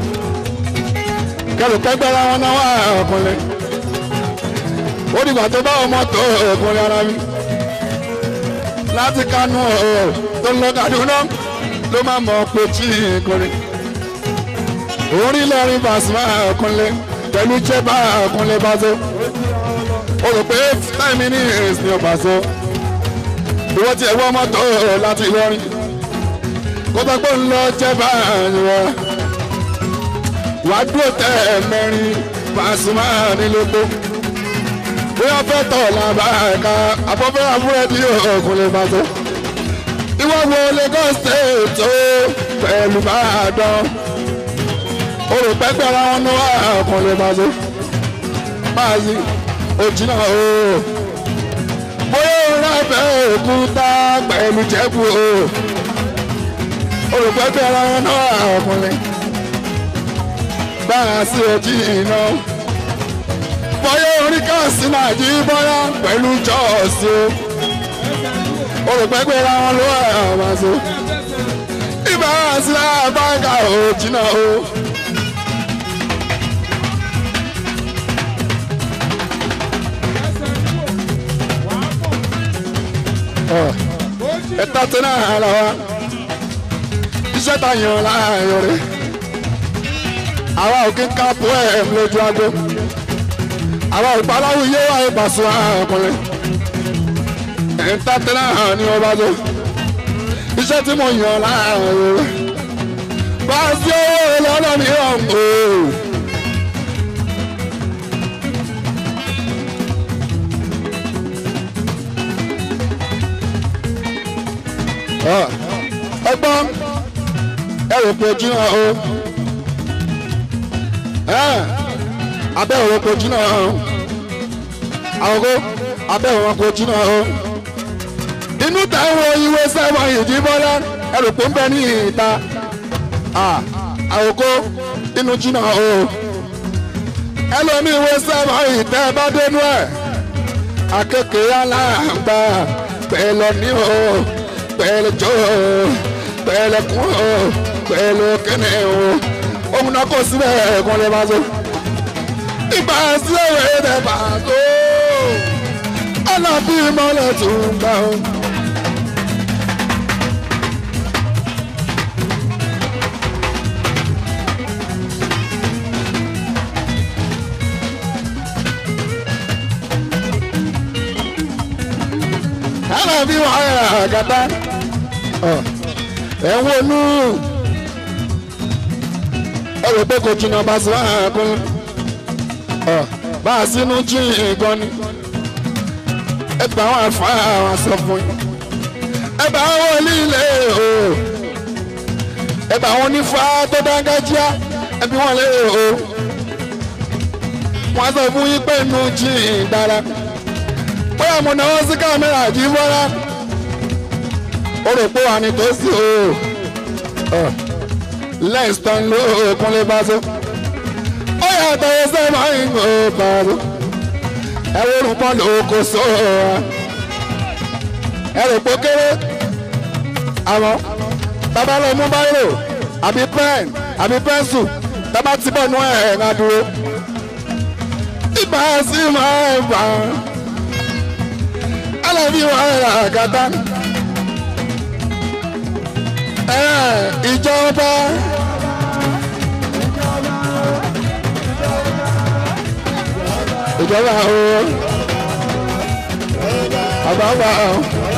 kẹlù kẹgbẹ́ra wọn náà wà ọkùnrin ó dìgbà tó bá ọmọ tó ọkùnrin ara mi láti kánú tó ń lọ Kaduna ló máa mọ̀ pé tí ìkùnrin orí lẹ́rìn Pasuma ọkùnrin pẹ̀lú jẹ́bà ọkùnrin bá tó o rò pé five minutes ni ọba so ìwọ tí ẹwọ́ mọ́tò láti Ìlọrin kó tó pé ń lọ jẹ́ báyìí wá wàá dúró tẹ mẹ́rin Pasuma nílòpó bóyá fẹ́ tọ̀ làbá ẹ̀ka afọ́fẹ́ àbúrẹ́dì ọkùnrin bá tó ìwọ wo Lagos state tó pẹ̀lú Ìbàdàn o rò pẹ́pẹ́ ara wọn ní wà ọkùnrin bá tó báyìí òjìnà o bóyá òun abẹ́ òkúta pẹ̀lú jẹ́bù o olùpẹ̀pẹ̀ ara wọn náà ọkùnrin báyà sí ojú iná bóyá orí káàsì náà jí bóyá pẹ̀lú jọ́ọ̀sì o olùpẹ̀pẹ̀ ara wọn ló wà àwọn àṣọ ìbára sí àbáńkà òjìnà o. ẹ̀ta tó náà hàn láwa iṣẹ́ ta yàn láàyò rẹ̀ àwa ò kí ń ká poem lójú ago àwa ò paláwo yé wà ìpàṣọ ọkùnrin ẹ̀ta tó náà hàn ní ọba tó iṣẹ́ tí mo yàn láàyò rẹ̀ bá a sí owó lọ́nà mìíràn o. ẹgbọ́n ẹ rò pé ojú náà o abẹ́ òrò pé ojú náà o àwòkó abẹ́ òrò pé ojú náà o inú táwọn ìwé sẹ́wọ̀n ìdíbọ́lá ẹ rò pé ń bẹ ní ìta àwòkó inú jí náà o ẹlòmí ìwé sẹ́wọ̀n ìtẹ́ bá dénú ẹ̀ akékèé aláǹgbá pẹ̀lú ní o pẹ̀lú jọ pẹ̀lú kún pẹ̀lú kẹ́nẹ̀ o ohun náà kò síbẹ̀ ẹ̀kan lè bá so ìgbà sílẹ̀ rẹ̀ lè bá so alábí mọ́lẹ̀ tó ń gbà o. alábí wàhálà àgàtà ẹ̀ ń wọnú ẹ rò pé kò jìnnà bá sí wàhálà kún bá a sínú jí nǹkan ni ẹ bá wọn àfa àwọn sọ fún yín ẹ bá wọn líle o ẹ bá wọn nífa tó dáńgájíá ẹ bí wọn lé o wọn sọ fún yín pé inú jí dára bóyá mo náwó sí kámẹ́rà jí bọ́lá ó rò pé wà ní tòsí o lẹ́sítọ́n ló kúnlé bá tó ó yàtọ̀ ẹsẹ̀ máa ń gbọ́ bàbá ẹ wo rúbọ lóko sọ ẹ rò pé kéré àmọ́ bàbá lọ mú báyìí àbí pen àbí pẹ́ńsù bàbá ti bọ̀ nú ẹ̀ ẹ̀ ńlá dúró ìgbà sí máa ń bà á alábí wà rà gàdá ẹ ìjọba. ìjọba o àbáwá o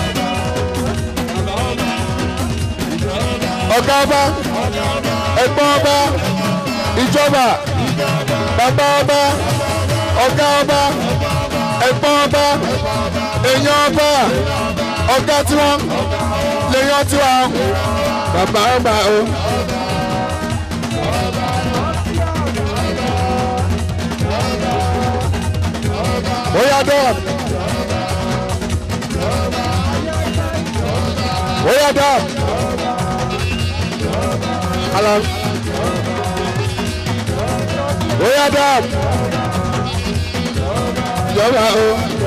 ọ̀gá ọba ẹ̀gbọ́n ọba ìjọba bàbá ọba ọ̀gá ọba ẹ̀gbọ́n ọba èèyàn ọba ọ̀gá tiwọn lèèyàn tiwọn bàbá ọba o. Oya dab. Oya dab. Alam. Oya dab. Ìjọba o.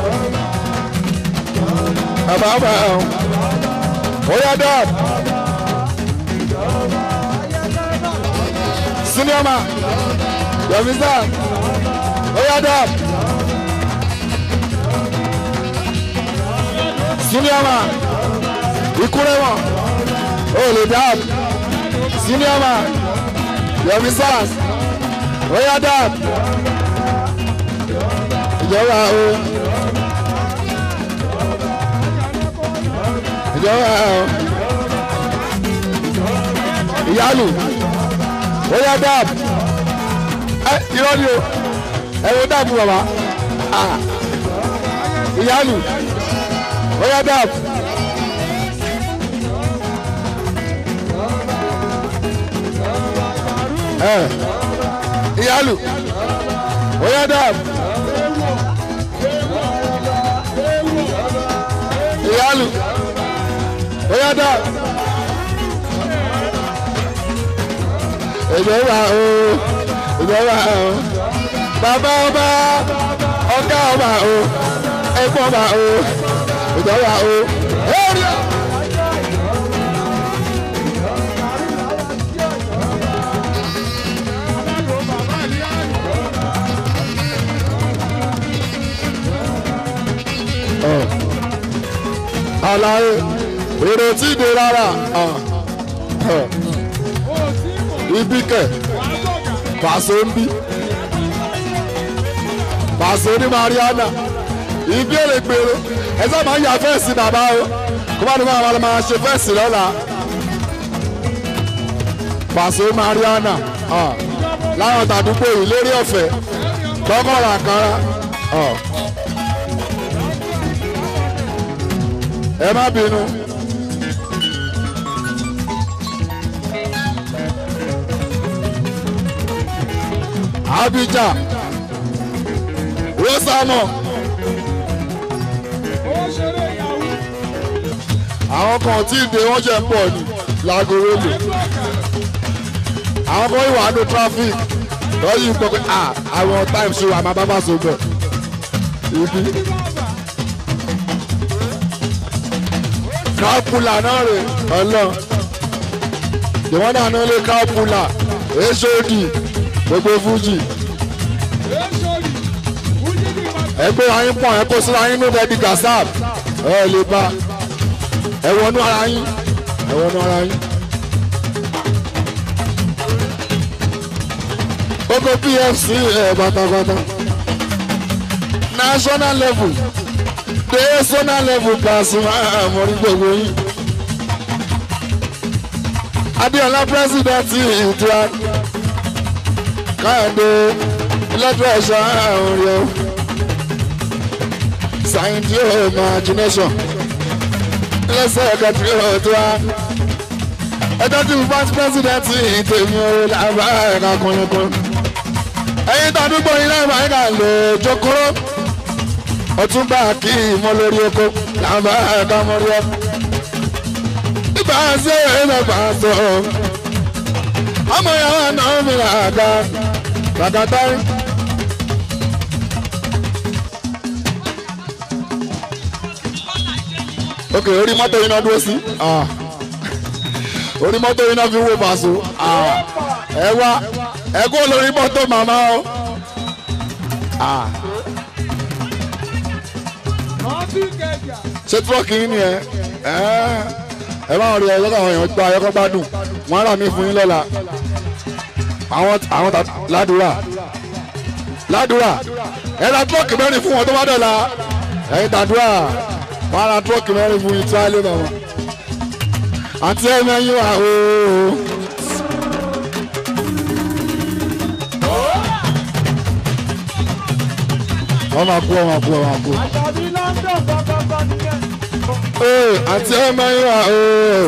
Bàbá ọba o. Oya dab. Senior man. Yomisa. Oya dab. siniama ikurema olùdab siniama yomi sars oya dab ìjọba o ìjọba o ìyálù oya dab ẹ irọ́ ni o ẹ wo dàbí bàbá ìyálù oya dab. ẹ ìyálù oya dab. ìyálù oya dab. ìjọba o ìjọba o bàbá ọba ọ̀gá ọba o ẹ̀gbọ́n ọba o ìjọba o. Èrè. Àlàyé èrò tí ì dé rárá ibi kẹ̀ pàṣẹ ń bí pàṣẹ ní Mariana ibi èrè gbèrò ẹ sábà máa ń ya fẹ́ẹ̀sì bàbá o kó bá ní wọn àwọn máa ṣe fẹ́ẹ̀sì lọ́la pàṣẹ Mariana láwọn tàdúgbò yìí lérí ọ̀fẹ́ gbọ́kànlá àkàrà ẹ má bínú. Abidjan Rosamọ. àwọn kan tí ì dé wọ́n jẹ́ ń bọ̀ ní láago rélù àwọn kan ìwà ní traffic lọ́yìn gbọ́ pé ah àwọn time ṣe wà máa bá bá so bẹ̀ ibi. kápùlà náà rè ọlọ́ ìwọ́n náà ní ilé kápùlà hod gbogbo fújì ẹgbẹ́ ayín pọ̀ ẹ kó síra yín ní dẹ́bi gasap ẹ lè bá ẹ wọnú ara yín ẹ wọnú ara yín. gbogbo pfc ẹ pátápátá national level dé zonal level Pasuma àmọ́rí gbogbo yín. Adéọlá president ìtura káyọ̀dé lọ́dún ẹ̀ṣọ́ àrùn rẹ̀ o sáyẹ́ntì ò imagination lẹ́sẹ̀ kẹtì ò tó wá ẹjọ́ tí mo vice president tèmi ò làbá ẹ̀ka kúnlẹ̀kún ẹ̀yin tàdúgbò yìí náà máa ń kà lò jókòrò ọtúnba kí ìmọ̀ lórí oko làbá ẹ̀ka mọ́rí ọ́ ibà ṣe é bàbá sọ ọmọ yàrá náà mi là ga bàtàtà. ok orí mọ́tò yìí náà dúró sí Ah. orí mọ́tò yìí náà fi wó bàṣọ Ah. ẹ wá ẹ kó lórí mọ́tò màmá o. Ah. ṣé tírọ́ọ̀kì yín ni ẹ ẹ ẹ máa rí ọjọ́ àwọn èèyàn gba ẹ̀kọ́ gbádùn wọ́n á rà mí fún yín lọ́la àwọn àwọn ta ládùúrà ládùúrà ẹ ra tírọ́ọ̀kì mẹ́rin fún wọn tó bá dọ̀la ẹ̀yin tàdúrà wọ́n á ra tírọ́ọ̀kì mẹ́rin fún yín tí wọ́n á lé bàbá àti ẹ̀mẹ́yìn wà ooo. wọ́n máa kú wọ́n máa kú wọ́n máa kú. Àjàbí London gbọ́gbọ́gbọ́ nìyẹn. Ee, àti ẹ̀mẹ́yìn wà ooo.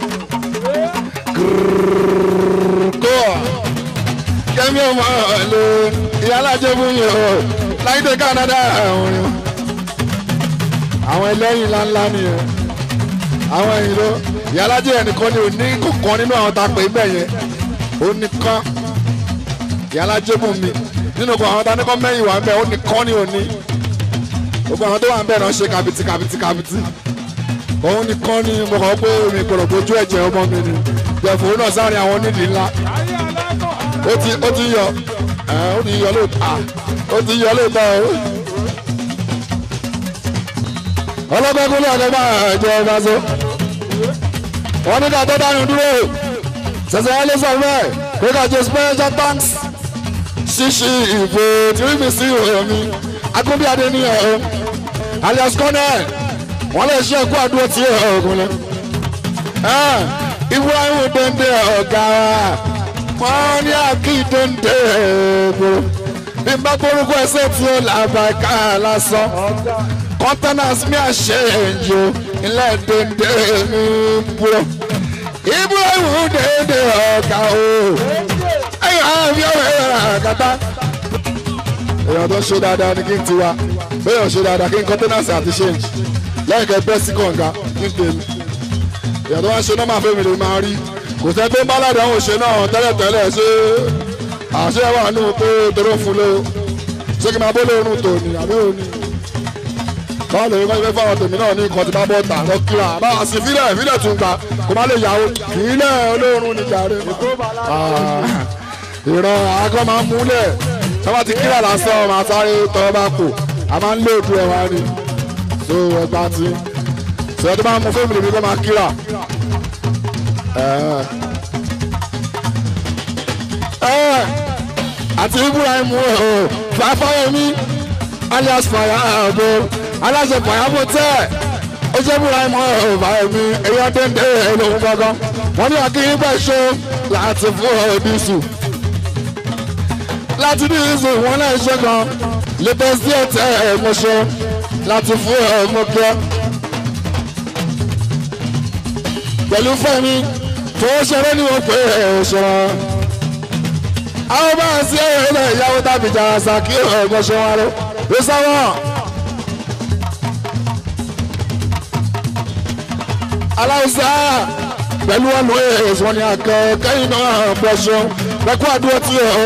kó kẹ́mi ọmọ ọ̀lẹ́ ìyálàjẹ́ fún yìí o láìdé Canada àwọn yìí àwọn ẹlẹ́yìn ńláńlá nìyẹn àwọn ẹ̀yìn ló ìyálàjẹ́ ẹnìkan ni ò ní kọ̀ọ̀kan nínú àwọn tá a pè é bẹ́ẹ̀ yẹn ó nìkan ìyálàjẹ́ fún mi nínú kan àwọn tá a ní kọ́ mẹ́yìn wà ń bẹ̀ ó nìkan ni ò ní gbogbo àwọn tó wà ń bẹ̀ náà ṣe kàbìtì kàbìtì kàbìtì òun nìkan ni mo kàn pé mi gbọdọ̀ bójú ẹ̀jẹ̀ ọmọ mi ni jẹ̀fọ́ náà sáré àwọn onídìí ńlá Ayé alákọ̀ ó ti ó ti yọ ẹ ó ti yọ lóòótọ́ à ó ti yọ lóòótọ́ o. ọlọ́gbẹ́ kúlẹ̀ ọ̀gá máa jẹ ọba so. wọ́n ní ká tó dánú dúró ṣẹ̀ṣẹ̀ wọlé sọ bẹ́ẹ̀ pé ká jẹ special thanks ṣíṣí ìbò tìrìmì sí omi akúnbíadé ní ẹ̀ alias cornell wọ́n lè ṣe ẹ̀kú àdúró tí ọ̀gùn lẹ. Ibrahim dende ọ̀gá wa wọ́n ní akíndéńdé gbòòrò bí n bá gbórúkọ ẹsẹ̀ tí ó làbà ká lásán containers mi àṣẹ ẹ̀yọ ilẹ̀ déńdé mi gbòòrò Ibrahim dende ọ̀gá o ẹ̀yọ̀ àbí ọ̀rẹ́ rẹ̀ àgàtà èèyàn tó ṣe dáadáa ni kí n tiwa béèyàn ṣe dáadáa kí n containers àti change lẹ́yìn kẹ́ bẹ́ẹ̀ sí kànga kí n tèmi èèyàn tó wá ṣe nọ́mà fẹ́mi lè máa rí kò sẹ́ tó ń bá ládàá òun ṣe náà tẹ́lẹ̀tẹ́lẹ̀ ṣé àṣẹ wà nù pé toró fún lé o ṣé kí n máa bó lóorun tòní àbí òní. báwo lè wọ́n fẹ́ fáwọn tèmi náà ní nǹkan tí bá bọ́ tà lọ́kìlá bá a sì fílẹ̀ fílẹ̀ tún gbà kó má lè yàwó fílẹ̀ olóorun ní jàre. ìran àgọ́ máa ń múlẹ̀ tí wọ́n ti kíra lásán máa sáré tọ́ bá kù a máa ń lóòdù ẹ̀ wá ni so ẹgbà tí sọ tó bá mú fóònù lèmi kó máa kíra. Ẹ̀. Ẹ̀, àti Ibrahim o fàáfáyemí alias fàyàbò aláṣẹ fàyàbò tẹ ó jẹ́ Ibrahim o fàyàmí èyí ọdẹ́ndé lòun gangan wọ́n ní akínyìn bẹ́ẹ̀ ṣó láti fún ọdísù láti ní ìsìn wọn náà ṣe gan latest díẹ̀ tẹ́ ẹ̀ mo ṣe láti fún ẹ̀ mo kí ẹ. pẹ̀lú fẹ́mi fowó ṣeré ni wọ́n pè é òṣèré. àwọn bá ń sí ẹ̀rọ ilẹ̀ ìyàwó tàbí jà sàkí ọ̀gbọ́n ṣe wọn lọ. ló sáwọn. aláwùsá pẹ̀lú ọ̀nà èèyàn wọn ni àkẹ́ kẹ́yìn náà pọ̀ ṣeun pẹ̀kú àdúró tí ó.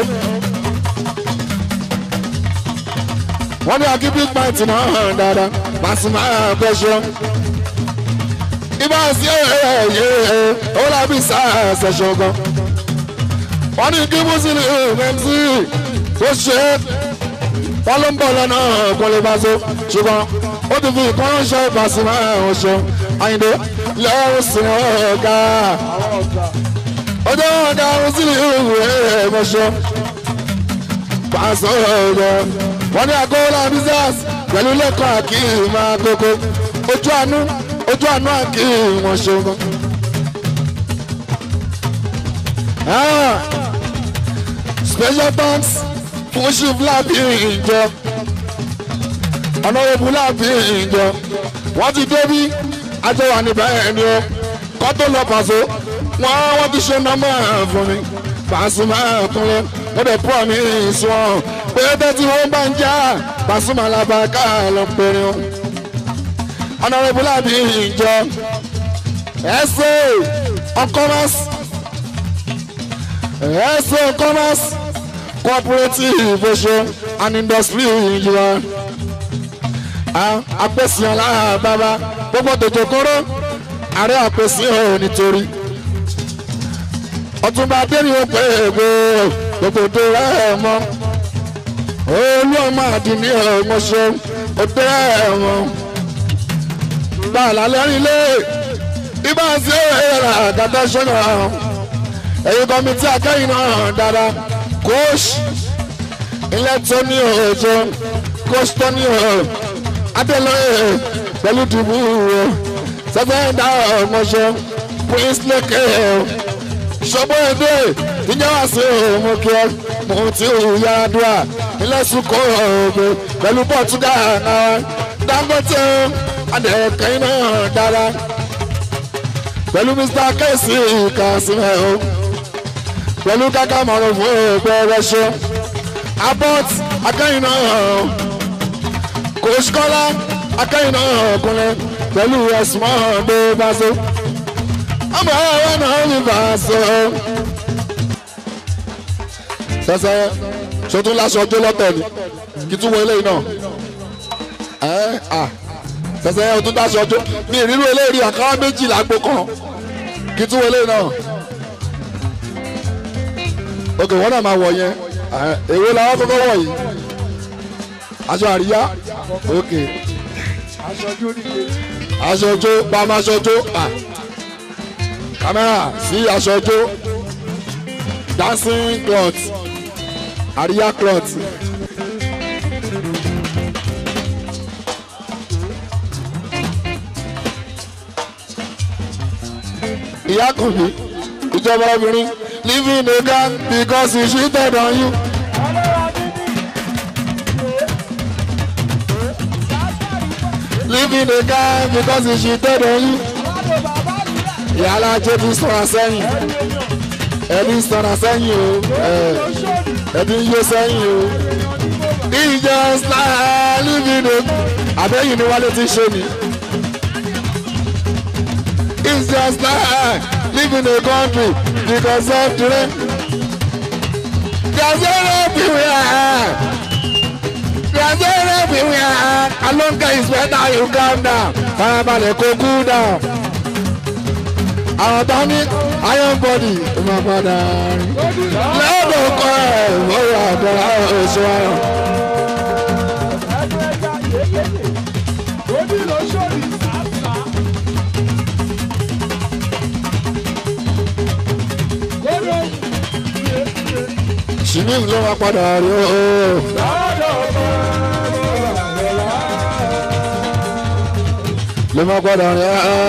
wọ́n ní akí big bite náà hàn dáadáa Pasuma pọ̀ ṣeun ibà sí ẹ̀yẹ ó lábí sáà ṣẹ̀ṣẹ̀ gan. wọ́n ní kí mùsùlùmí mc tó ṣe é wọ́n ló ń bọ̀ lọ́nà kó lè bá so ṣùgbọ́n ó ti fi ìkan ránṣẹ́ Pasuma ọ̀ṣọ́ Àyìndé lẹ́rù sí ọ̀gá ọjọ́ ọ̀gá mùsùlùmí ẹ̀mọ̀ṣọ́ pàṣẹ ọ̀gá wọ́n ní àgọ́ business pẹ̀lú lẹ́kọ̀ọ́ àkíyèmí àkókò ojú àánú ojú àánú àkí wọn ṣogun. special thanks fún ṣífúlábì ìjọ ọ̀nàrẹ́bù láàbì ìjọ wọ́n ti débí àjọwà níbẹ̀ ẹni o kọ́ tó lọ pàṣẹ wọ́n wọ́n ti ṣe nọ́mọ̀ fún mi Pasuma kúnlẹ̀ wọ́n dẹ̀ pọ̀ mí sùn pé tẹ́tí wọ́n bá ń já Pasuma làbàkà lọ pẹ̀rẹ̀ o ọ̀nàrẹ́bù láàbì ìjọ ẹ̀sẹ̀ ọ̀kọ́mọ́sì ẹ̀sẹ̀ ọ̀kọ́mọ́sì cooperative oṣù and industry ìjọba apèsè aláàbàbà gbogbo tòjò kóró ààrẹ àpèsè ò nítorí ọtúnba adéyìn ó pé ègbò gbogbo tó rẹ mọ olú ọmọ àdìní ọmọṣẹ òtẹ ẹmọ bàálà lẹ́rìn lé ibà sí ẹ̀rọ àgàtà ṣọ́nà ẹ̀yìn kọ́mítì akẹ́yìn náà dáadáa kóòsì ilé tó ní òòjọ́ kóòsì tó ní òòjọ́ adélọ́yè pẹ̀lú dùbú o sẹ́fẹ̀ndà ọmọṣẹ́ prince leke ṣọ́bọ̀ èdè ìjọba sí òun kí ọ mo ti yára dùà ilẹ̀ sùkọ́ ọ̀gbẹ́ pẹ̀lú portugal náà dangote adẹ̀kẹ́ náà dára pẹ̀lú mr kẹ́sì kàṣímẹ́ o pẹ̀lú káká mọ̀rọ̀ fún ẹgbẹ́ rẹ̀ ṣe abọ́t akẹ́yìn náà kò ṣkọ́lá akẹ́yìn náà ọkùnrin pẹ̀lú ẹ̀sùn ọ̀dọ́ bá so ọmọ ẹ̀rọ náà ní bá so. sẹsẹ sọtún láṣọ ọjọ́ lọ́tọ̀ ni kí tún wọ eléyìí náà ẹ à sẹsẹ ọtún láṣọ ọjọ́ mi ìrírú eléyìí àkàrà méjì lágbo kan kí tún wọ eléyìí náà ok wọn náà máa wọ yẹn èwo làwọn kọ́kọ́ wọ yìí aṣọ àríyá ok aṣojú nìyẹn. aṣojú pàmò aṣojú à kámẹ́rà sí aṣojú dancing cloth àríyá cloth. ìyá kan mi ìjọba obìnrin living a gang because he cheated on you. living a gang because he cheated on you. ìyálà jẹ́bi sọ̀rọ̀ sẹ́yìn ẹbí sọ̀rọ̀ sẹ́yìn o ẹbí yó sẹ́yìn o. ìjọ style living a àbẹ́yìn ni wálé ti ṣe ni. it's just like living a country because of the rain. there's no everywhere. there's no everywhere. alonga is better you calm down. farabalẹ̀ kó cool down. àwọn tó ní iron body ló máa padà rí. lọ́dọ̀ kọ́ ẹ̀ lórí àgbàrá oṣù ayọ̀. ṣìmíìmù ló máa padà rí o. ló máa padà rí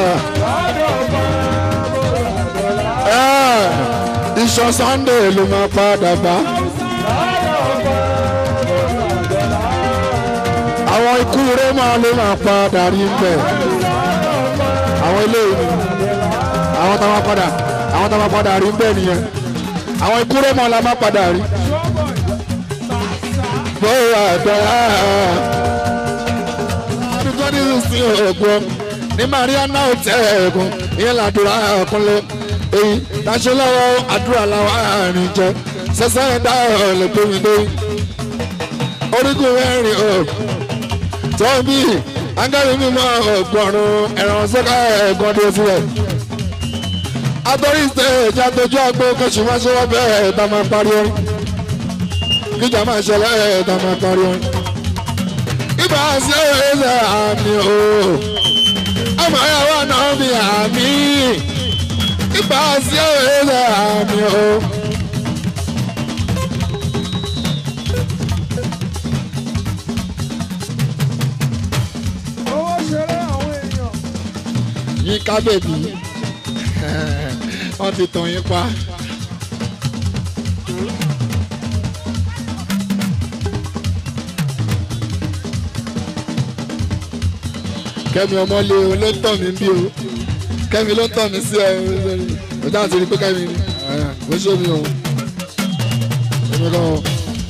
o. iṣan sunday ló máa padà bá. àwọn ikú rémà ló máa padà rí bẹ́ẹ̀. àwọn eléyìí àwọn táwọn padà àwọn táwọn padà rí bẹ́ẹ̀ nìyẹn àwọn ikú rẹ́mọ̀ la má padà rí. bóyá àgbẹ̀rẹ̀ ọdún twenty sixteen ọ̀gbọ́n ní mariana hotel ẹ̀gùn ìyẹn làdúrà ọ̀kúnlẹ̀ èyí tàṣẹ lọ́wọ́ àdúrà làwọn àárín jẹ sẹ́sẹ́ ẹ̀dá ọ̀lẹ̀ tómi lórí. orígun mẹ́rin ọ̀ tó bí angẹ́rì mímọ́ ọ̀gbọ̀nrún ẹ̀rọ sọ́kà ẹ̀gbọ́n dé sílẹ̀ atorí stage àtọjú àgbo kẹsì máa ṣe wá bẹ́ẹ̀ tá máa parí orin kíjà máa ṣẹlẹ̀ tá máa parí orin. ibà ṣe ẹsẹ̀ àmì o ọmọ ìyàwó náà bí àmì ibà ṣe ẹsẹ̀ àmì o. owó ṣeré àwọn èèyàn. yín kábèbí wọ́n ti tàn yín pa. kẹ́mi ọmọlé o ló ń tàn mí bí o kẹ́mi ló ń tàn mí sí ẹ o dáhùn sí ni pé kẹ́mi ni ó ṣe mi o èmi kan o.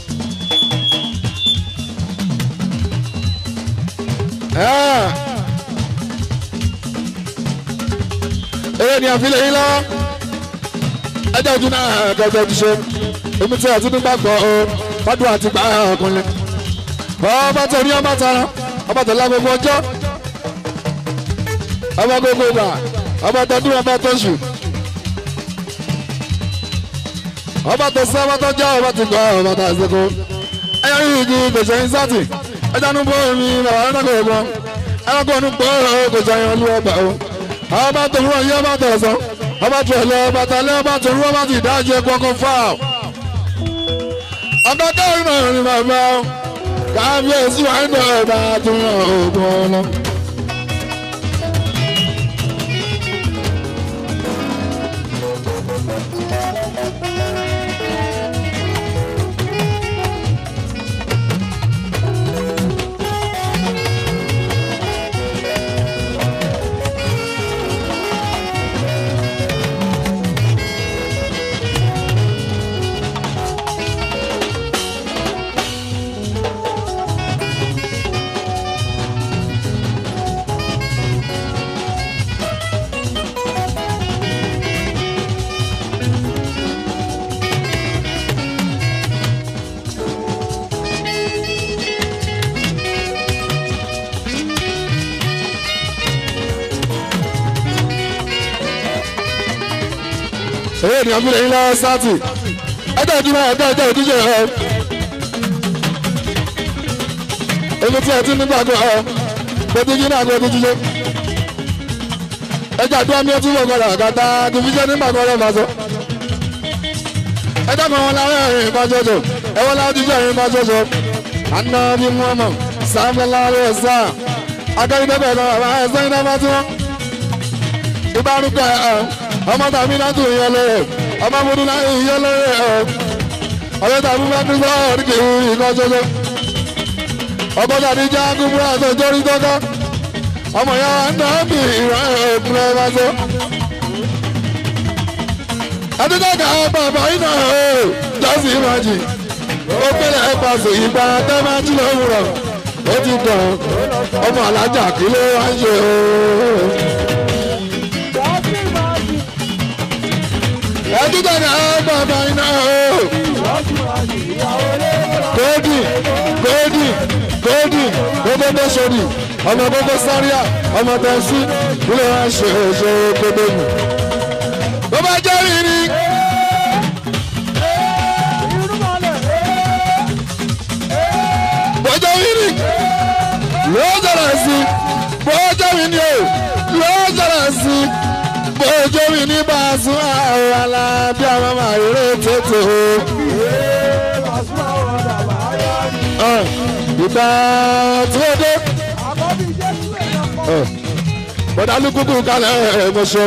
eré ni àfilẹ̀ yín lọ ẹjọ́ ojú náà kẹjọ ti ṣe èmi tí àti nígbà gbọ́ ọ fọdún àti gbà ọkùnrin ọba tó ní ọba tara ọba tó lágbègbè ọjọ́ ọba gbogbo gbà ọba tó dún ọba tó ṣù ọba tó sọ ọba tó jẹ́ ọba tó gbọ́ ọba tó àṣekọ ẹyọ yìí kì í gbèsè yín sátì ẹjọ́ ní bọ́ mi bàbá ẹ̀rọ kò gbọ́ ẹ̀rọ kò ní gbọ́ gbèsè yín olú ọba o ọba tó rú ọyẹ́ ọba tó sọ ọba tó ẹ̀lẹ́ ọba tó ẹ̀lẹ́ ọba tó rú ọba tó ìdájẹ́ kọ́kọ́ fáà ọba kẹrin náà ni bàbá kábíyèsí wà ní ọba tó yàn ògùn ọlọ. èyí ènìyàn fi lè yín lọ sátì ẹjọ́ ìdúró ẹjọ́ ìjọ ìdíje ẹ. èmi tí ẹ ti nígbà gbọ́ ọ gbẹdí yín náà gbẹdí jíjẹ. ẹjọ́ àdúrà mi ẹ tún wọ̀ gbọ́dọ̀ àgàtà division nígbà gbọ́dọ̀ máa sọ. ẹjọ́ kan wọn láwọn ẹ̀rìn ìbá jọjọ ẹwọ́n láwọn jíjẹ ẹ̀rìn ìbá jọjọ. àná bí wọ́n mọ̀ sáfẹ́ láwọn ẹ̀sà akẹ́kọ̀ọ́ náà àwọn ẹ̀sẹ̀ iná bá tí wọ́n. ìbárúkọ ẹ̀ ọmọ tàbí náà tún yẹ lóye ọmọ múdú náà yẹ lóye ẹ ọyọ tàbí bá tún sọ ọdún kì í nǹkan ṣoṣo ọkọ tàbí já kúmúrà tó jórí tọ́ka ọmọ ya ń dán bí ìran ẹ̀kúnrẹ́ bá tó. adúgbòkà bàbá iná o jọ́sí ìmájì ó pélé ẹ̀pàṣẹ ìgbà tẹ́májì lówùrọ̀ ó ti dàn ọmọ alájà kí ló wá ń ṣe o. ẹdúgbò ní àwọn bàbá iná o. góòdì góòdì góòdì gbogbo bó sori ọmọ gbogbo sáríà ọmọ tẹ̀sí ilé wa ṣe ṣe gbogbo nù. bó bá jẹ́ rírì. bó jẹ́ rírì ló jẹ́rẹ̀ sí bó jẹ́ rírì o ló jẹ́rẹ̀ sí bójú mi ní bàásù àwọn alábí àwọn màrúrè tètè o. ìgbà tí ó dé. bọ́dá lukúkú kalẹ̀ ẹ̀mọ́ṣọ́.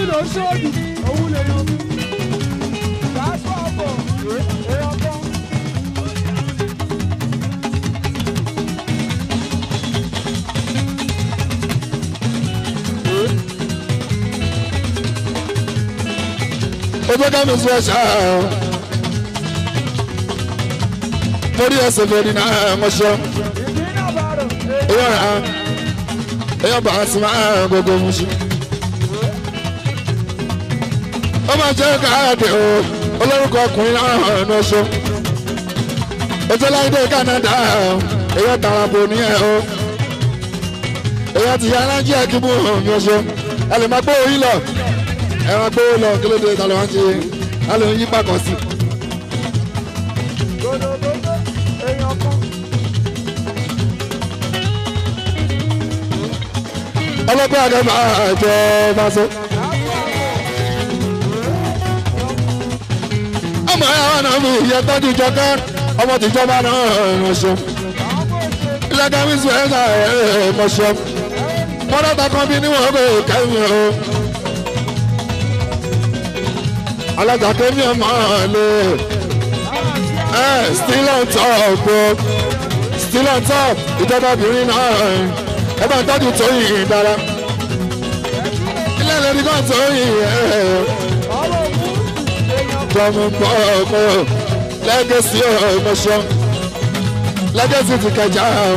ojú ká mi sún ẹ̀ṣá torí ẹsẹ̀ fẹ́ẹ́ ní ẹ̀mọ́ṣọ́ èèyàn rà èèyàn bá a sì máa gbogbo mu sí. ó máa jẹ́ káàdì o olórúkọ ọkùnrin náà ẹ̀nu ọṣọ ojú láìdé Canada èèyàn tàràbò ní ẹ̀ o èèyàn ti yá alájí ẹ̀kíbù ní ọṣọ ẹ lè máa gbó orí lọ ẹ máa gbó lọ kí ló dé ta ló wá ń ṣe á lè yí pàkọ́ sí. ọlọ́pàá àgbẹ̀ máa jọ máa sọ. ọmọ ẹ̀ àwọn náà mi ìyẹn tọ́jú jọkẹ́ ọmọ tìjọba náà ránṣọ. ilẹ̀kẹ̀ mi sùn ẹ̀ka ẹ̀ mọ̀ṣọ́. mọ́tàtà kan bí níwọ̀n kò kẹ́mi o. alájà kẹ́mi ọmọ lè. ẹ still on top o still on top ìjọba obìnrin náà ẹ bá ń tọ́jú tó yìí dára ilé ẹlẹ́ni kan tó yìí tọmọ pọ̀ ọmọ lẹ́gẹ̀sì ọmọṣọ́ lẹ́gẹ̀sì ti kẹjà o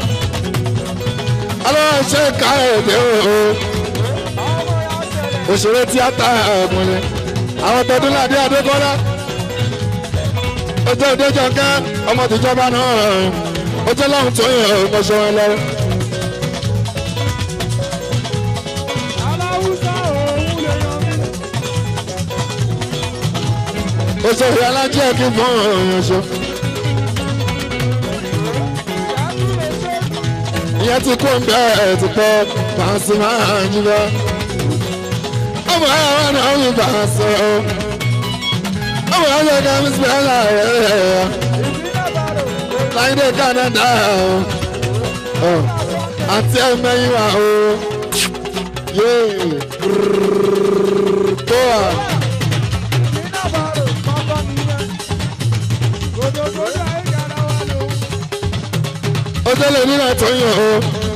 ọlọ́wọ́ ṣe ká ẹ̀dẹ́ o òṣèré tíátà ọmọlẹ̀ àwọn tọdún ládé adékọ́lá ojú òde jọ̀ǹkẹ́ ọmọ tìjọba náà ojú ọlọ́run tó yẹ ọmọṣọ́ wọn lọ́wọ́. òṣèré alájẹ́ kí fún ọ̀yàn ṣe. ìyẹn ti kó ń bẹ́ẹ̀ ti pẹ́ pàṣẹ máa ń jí lọ. ọmọ àwọn náà ń bá a sọ ọ́. ọmọ àwọn ọ̀gá mi sì bẹ́ẹ̀ láàrẹ̀ rẹ̀ láìdé Canada ọ̀ àti ẹ̀mẹ́yìn wa o. yéé tó a. ọjọ́ lè nínú àtọ́yìn o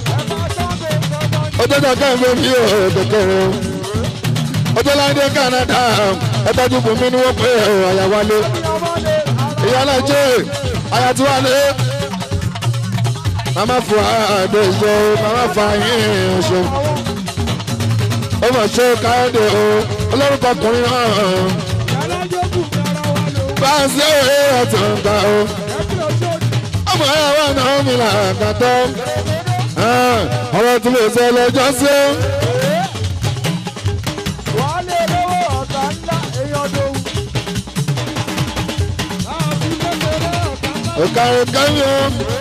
ọjọ́ kankan ń bẹ́ẹ̀ bí o kékeré o ọjọ́ láńdé Canada ẹ̀tọ́jú bùnmí ni wọ́n pè é àyàwálé ìyá alájẹ́ àyàtúwálé màmá fún àdé ìjọ màmá fún àyìn ọ̀ṣọ́ ó mọ̀ ṣe káyọ̀dé o olórúkọ ọkùnrin náà bá a ṣe é ọ̀tún gbà o ọmọ ẹ wà náà mi là kàtọ́ ọ̀rọ̀ tí mo sọ lọ́jọ́ sí. òkàrò kẹ́mi o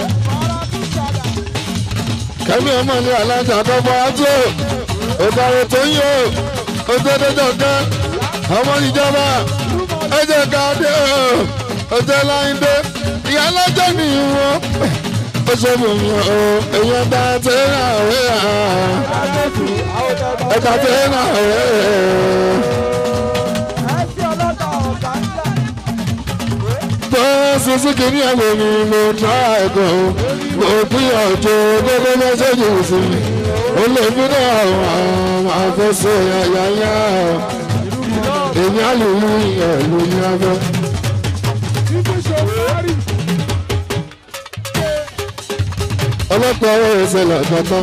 kẹ́mi ọmọ ní alájà kọ́kọ́ ájò òkàrò tó yí o òtẹ́tẹ́jọ́ kẹ́ ọmọ ìjọba ẹ̀jẹ̀ káàdé o òtẹ́ láyé ìyá lọ́jọ́ ni wọ́n ó ṣe mú mi o èèyàn bá tẹ́ náà rẹ̀ ẹ̀ka tẹ́ náà rẹ̀. tó sísí kìíní ẹ̀wọ̀ mi mo tọ́ ẹ̀kọ́ mo gbìyànjú gbogbo mẹ́sẹ̀gì sí mi ó lè fi náà àwọn àfẹsẹ̀ yàyà èmi á lè mú ìyẹ̀lú ní abẹ́. ọlọ́pàá ọwọ́ ẹsẹ̀ làkàtà.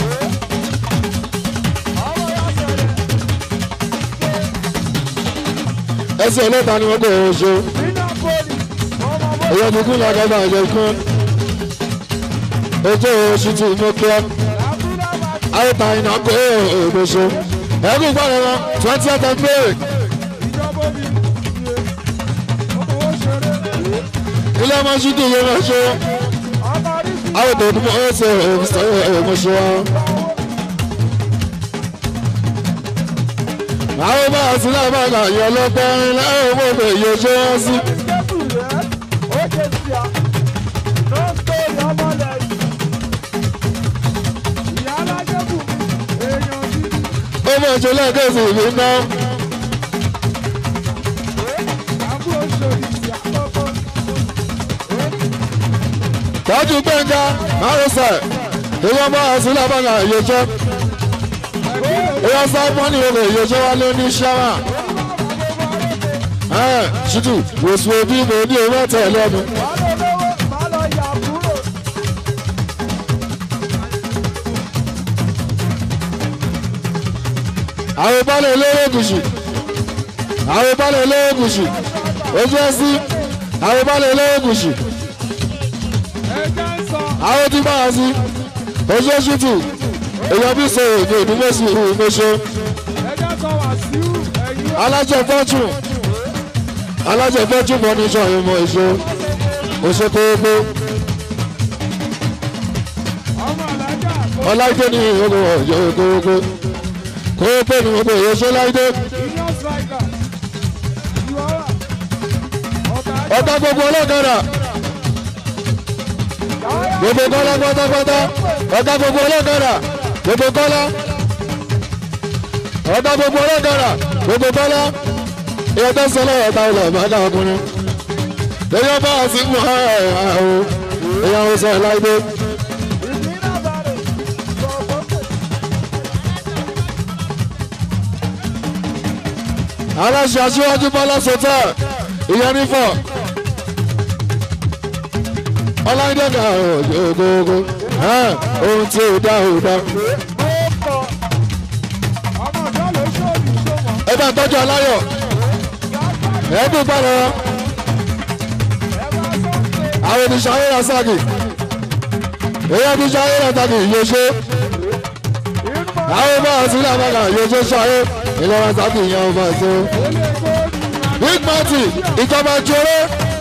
ẹsẹ̀ ọlọ́pàá ni wọ́n kọ̀ ọ́ ṣe. èyí ti kún làkàtà ẹ̀jẹ̀ kún. ojú oṣù tí mo kí ọ. àyètà iná kó èèbò ṣe. ẹ̀kú gbọ́dọ̀ wọn twenty eight of May. ilé ọmọ ṣídì yẹn wọ́n ṣe awo tó dùn ọ́ ṣe ọmọṣẹ́ wa. àwọn bá a sí lábá kà yọ lọ́pẹ́ láwọn owó bẹ̀ yọ ṣé wọ́n sí. ó mọ̀ ṣe lẹ́ẹ̀kẹ́sì mi ná. tọ́jú gbẹ̀ngà márùsẹ̀ èèyàn bá a sí lábá kà yọ ṣẹ́ èèyàn sábọ́n ní olè yọ ṣẹ́ wá ló ní ṣáwà. ṣùtù wòsùn òbí mi ní owó tẹ̀ lẹ́nu. àwọn ìbálẹ̀ olówó gùsù àwọn ìbálẹ̀ olówó gùsù ojú ẹsí àwọn ìbálẹ̀ olówó gùsù àwọn tí báwa sí ojú ẹsùtù èèyàn bí sọ èdè ìdúmọ̀sí ìmọ̀ṣẹ́ alájẹ fọ́tún alájẹ fọ́tún mọ́ ní sọ̀rọ̀ ìmọ̀ èso oṣù kóókó ọláìdé ní ìhòòhò ọ̀yọ́ kóókó kóókó ní gbogbo èso láìdé ọ̀tá gbogbo ọlọ́kadà gbogbo kọ́lá pátápátá ọ̀tá gbogbo ọlọ́kadà gbogbo kọ́lá ọ̀tá gbogbo ọlọ́kadà gbogbo kọ́lá ìyá tó sọ lọ́wọ́ ọ̀tá ilẹ̀ ìbáda ọkùnrin lẹ́yìn ọba àti mú àwọn èèyàn ọ̀sẹ̀ láìdé aláṣẹ aṣíwájú bọ́lá sọtẹ́ ìyẹn nífọ̀ ọláìdé ga ògógó ohun tí ò dá ò dá. ẹ bá ń tọ́jú aláyọ̀ ẹ̀ẹ́dùn gbọ́dọ̀ àwọn oníṣẹ́ ayé rẹ̀ ságì èyí oníṣẹ́ ayé rẹ̀ ságì yóò ṣe àwọn bá ọtí ní àbága yóò ṣe ṣayé ìlọrin ságì yẹn ọba ṣe. big marty ìjọba jọrọ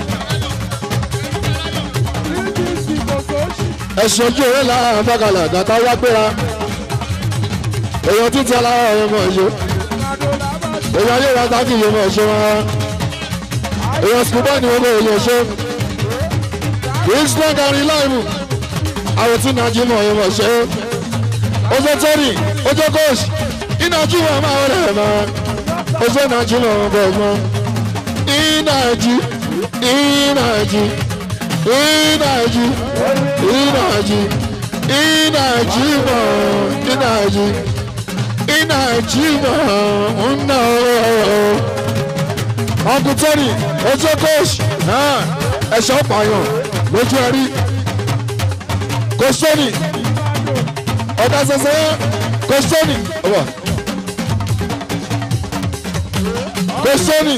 ẹ̀sùn ojú òwe lára àbágalà gàtà wá gbéra èèyàn títí alára ọ̀rẹ́ mọ̀ ṣe èèyàn ayé rẹ̀ ságì yẹn mọ̀ ṣe wọn èèyàn sùkúbọ̀ ni wọ́n mọ̀ èèyàn ṣe islam gari láìmù àwọn tí nàájí mọ̀ ẹ̀ mọ̀ ṣe ojú tẹ́rì ojú kóòsì ìnàjí wọn máa wọlé ẹ̀ máa ojú nàájí mọ̀ wọn bọ̀ mọ́ ìnàjí ìnàjí ìnàjí ìnàjí ìnàjí mọ̀ ìnàjí ìnàjí mọ̀ ńnà ọkùn tẹ́rì ojú kóòsì ẹ̀ṣọ́ pààyàn lójú ẹrí kò sóni ọ̀gá ṣẹṣẹ kò sóni ọ̀wọ̀ kò sóni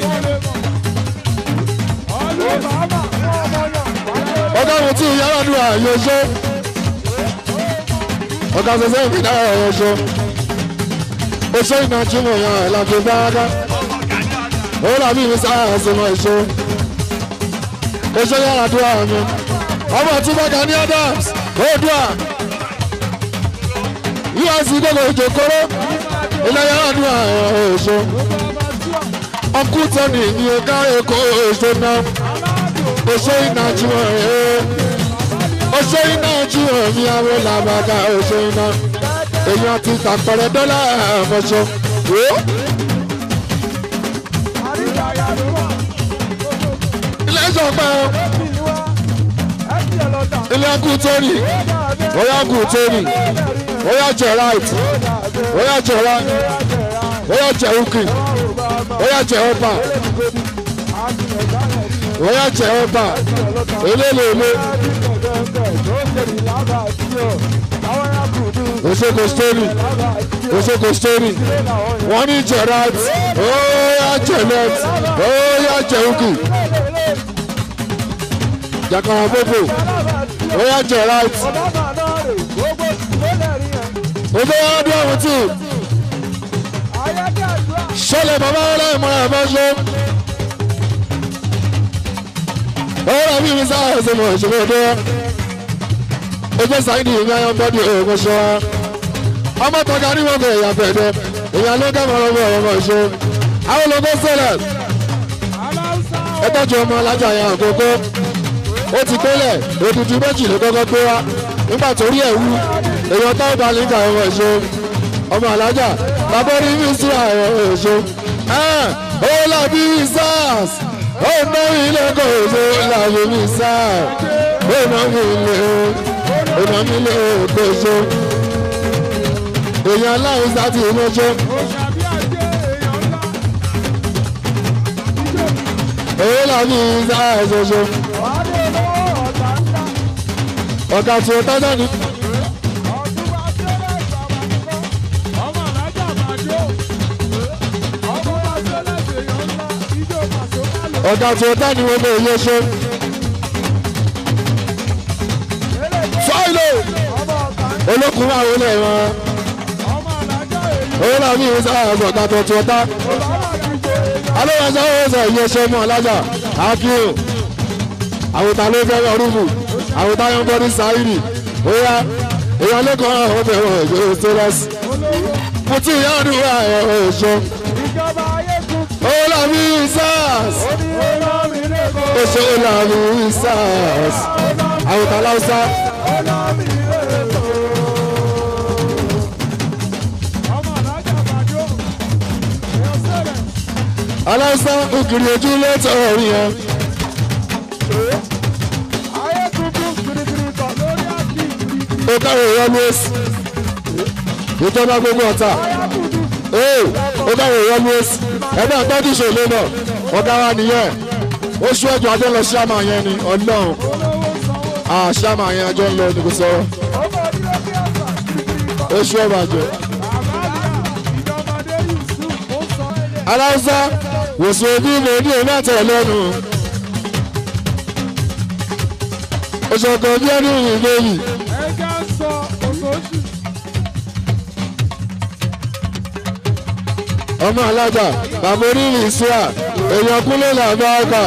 ọ̀gá mi tí yàrá dùn àyè ṣe ọ̀gá ṣẹṣẹ mi náà ọ̀yọ́ ṣe oṣù ìnájú mọ̀ yàn ẹ̀ láti bá a dá ó làbí mi sáà ẹ̀sìn mọ̀ ìṣe oṣù yàrá dùn àmì ọmọ tí bàkà ní adams oòdùà usc gbogbo ìjòkòrò ilẹ̀ yàrá dùn àwọn oṣù ọkú tẹ́nì ní ọgá èkó oṣù náà oṣù iná jíwọ̀n ẹ̀ oṣù iná jíwọ̀n ní àwọn làbàgà oṣù iná èèyàn ti tàpẹrẹ dọ́là àmọ́ṣọ. ilé ìjọba ilé ẹkú tóní bóyá kú tóní bóyá jẹ right bóyá jẹ right bóyá jẹ ukì bóyá jẹ ọba bóyá jẹ ọba elélele òṣèkò stórí òṣèkò stórí wọn ní jẹ right bóyá jẹ left bóyá jẹ ukì jakara popo ó yà jẹ right ó fẹ́ wá bí àwọn tí ṣọlẹ̀ bàbá ọlọ́run mọ́ra ẹ̀ bá ṣe ó rà bí mi sáà ẹ̀sẹ̀ mọ̀ ìṣòro ọdọ́ ojú sáyidì ìwé ayọ́ bọ́dì òògùn ṣọ́ ọmọ tọ́ka ní wọn kò ẹ̀yà fẹ̀dẹ̀ èèyàn ló kẹ́ mọ́ ọmọ ọmọ ìṣó àwọn ológun sẹ́lẹ̀ ẹ tọ́jú ọmọ alájà yẹn àkókò ó ti pélẹ̀ òdùdú méjì ló kọ́kọ́ gbé wá nígbà tó rí ẹ̀wú èèyàn táwọn bá nígbà ẹ̀wọ̀n èso ọmọ alájà bàbá orí mi sí ẹ̀wọ̀n èso ó làbí sars ó ná ilé kò èso làbí mi sars ó ná mi ilé ó ná mi ilé kò èso èèyàn aláìsí àti ìmọ̀jọ́. ó làbí sars èso ọ̀gá tí ó tọ́jà ní. ọ̀gá tí ó tọ́ ni wọ́n lè yẹ ṣe. fáìlì olókùnrin àwọn olè wọn. owó náà ní ìwé sáà ọ̀gá tó tí ó tá. alóòwòsàn owó sọ ìyẹn ṣe mọ́ alájà akíò àwòtá ló fẹ́ yọ rúbù àwọn táyọ̀ ń bọ́ ní sáírì óyá èèyàn lẹ́kọ̀ọ́ àwọn ọmọ ẹ̀rọ ìṣòro stélọ́sì mo ti ìyá ọdún wa ẹ̀rọ ìṣó owó làbí sars oṣù làbí sars àwòtá láwùsá. aláwùsá ògiri ojú lẹ́tọ̀ ọ̀rìn yẹn. ó káwé always ìjọba gbogbo ọ̀tá ó káwé always ẹgbẹ́ àtọ́jú ṣòlè náà ọ̀gá wa nìyẹn oṣù ẹ̀jọ̀ ajọ́ lọ ṣáàmà yẹn ni ọlọ́run ah ṣáàmà yẹn ajọ́ ń lọ ní kò sọ̀rọ̀ oṣù ẹ̀bàjẹ́ aláwùsá wòsàn òbí mo ní òun náà tẹ̀ lẹ́nu oṣù ọkọ̀ bí ẹni ìbéyìí. ọmọ alájà bàbá onílù ìṣúra èèyàn kúnlẹ̀ làbá ọkà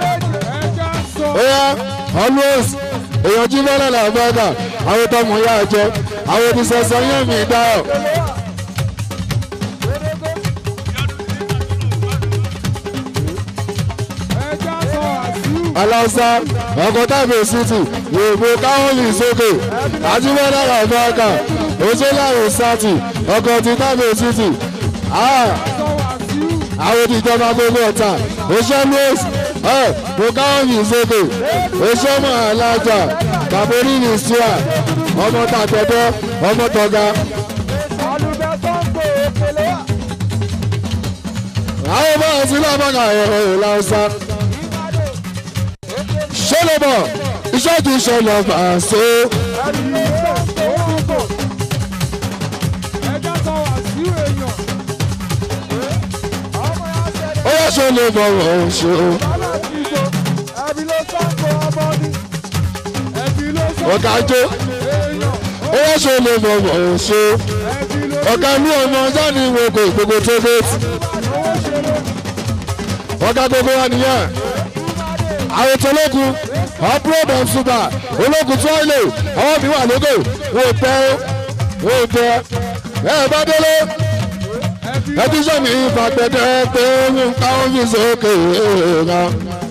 óyá always èèyàn jí bọ́lá làbá ọkà àwọn tọmọ yá jẹ àwọn oníṣẹ́sọ yẹn mi dáhọ̀. aláwùsá ọkọ̀ tábìlì city yòòbó káwọ́lì sókè àjíbọ́lá làbá ọkà òṣèlú sátì ọkọ̀ ti tábìlì city àwọn ìjọba gbogbo ọ̀tà oṣù louis ẹ mo káwọn yìí sókè oṣù ọmọ alájà bàbá onílù ìṣúra ọmọ tàtẹ́tẹ́ ọmọ tọ́ga. àwọn bá ọtí lábàgà ẹ̀rọ ìlànà ṣẹlẹ̀bọ̀ iṣẹ́ ti ṣẹlẹ̀ fàṣẹ. ó yẹ ṣe lè bọ̀wọ̀ ṣe o. ọ̀gá jó ó yẹ ṣe lè bọ̀wọ̀ ṣe o. ọ̀gá ní ọmọ jáde ìwé kò gbogbo tó dé. ọ̀gá gbogbo wa nìyẹn. àwọn tó lókun upload on super ológun tó ilé ọwọ́ mi wà lóko wò tẹ́ wò tẹ́ ẹ bá délé ẹbí sọmi ìfàgbẹ́dẹ́ pé ń káwọn fi sókè ẹ̀ẹ́dá.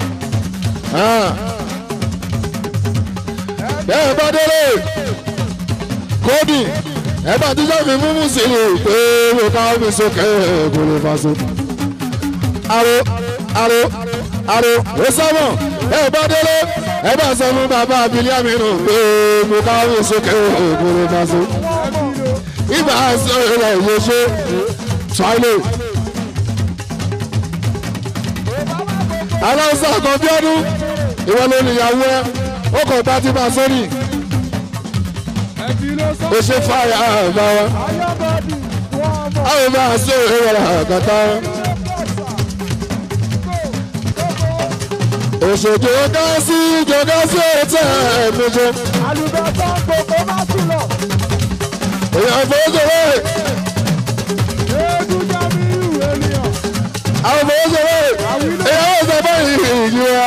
bẹ́ẹ̀ bá délé kódì ẹ̀bá tí sọmi múmú sí i pé ń káwọn fi sókè ẹ̀ẹ́dá faso. aro aro aro ó sábọ̀ bẹ́ẹ̀ bá délé ẹ̀bá sọ fún bàbá abilíàmì nù pé ń káwọn fi sókè ẹ̀ẹ́dá faso. ibà sọ ilẹ̀ yóò ṣe sọ́ọ́lẹ̀. aláwùsá kan bí ọdún ìwọ ló ní ìyàwó ẹ ó kàn bá ti bá sórí. ó ṣe fáyà àbá wa. àwọn bá a sọ èrè wàrà àgàtà. òṣèjò gásí jọgá sí òtẹ́ ẹ̀mẹjọ. àlùbọ́sọ̀ gbogbo má tún lọ. èèyàn fowósowó eégún jábí ìwé ènìyàn. àwọn fowósowó èèyàn ó sọ fún ìyí wa.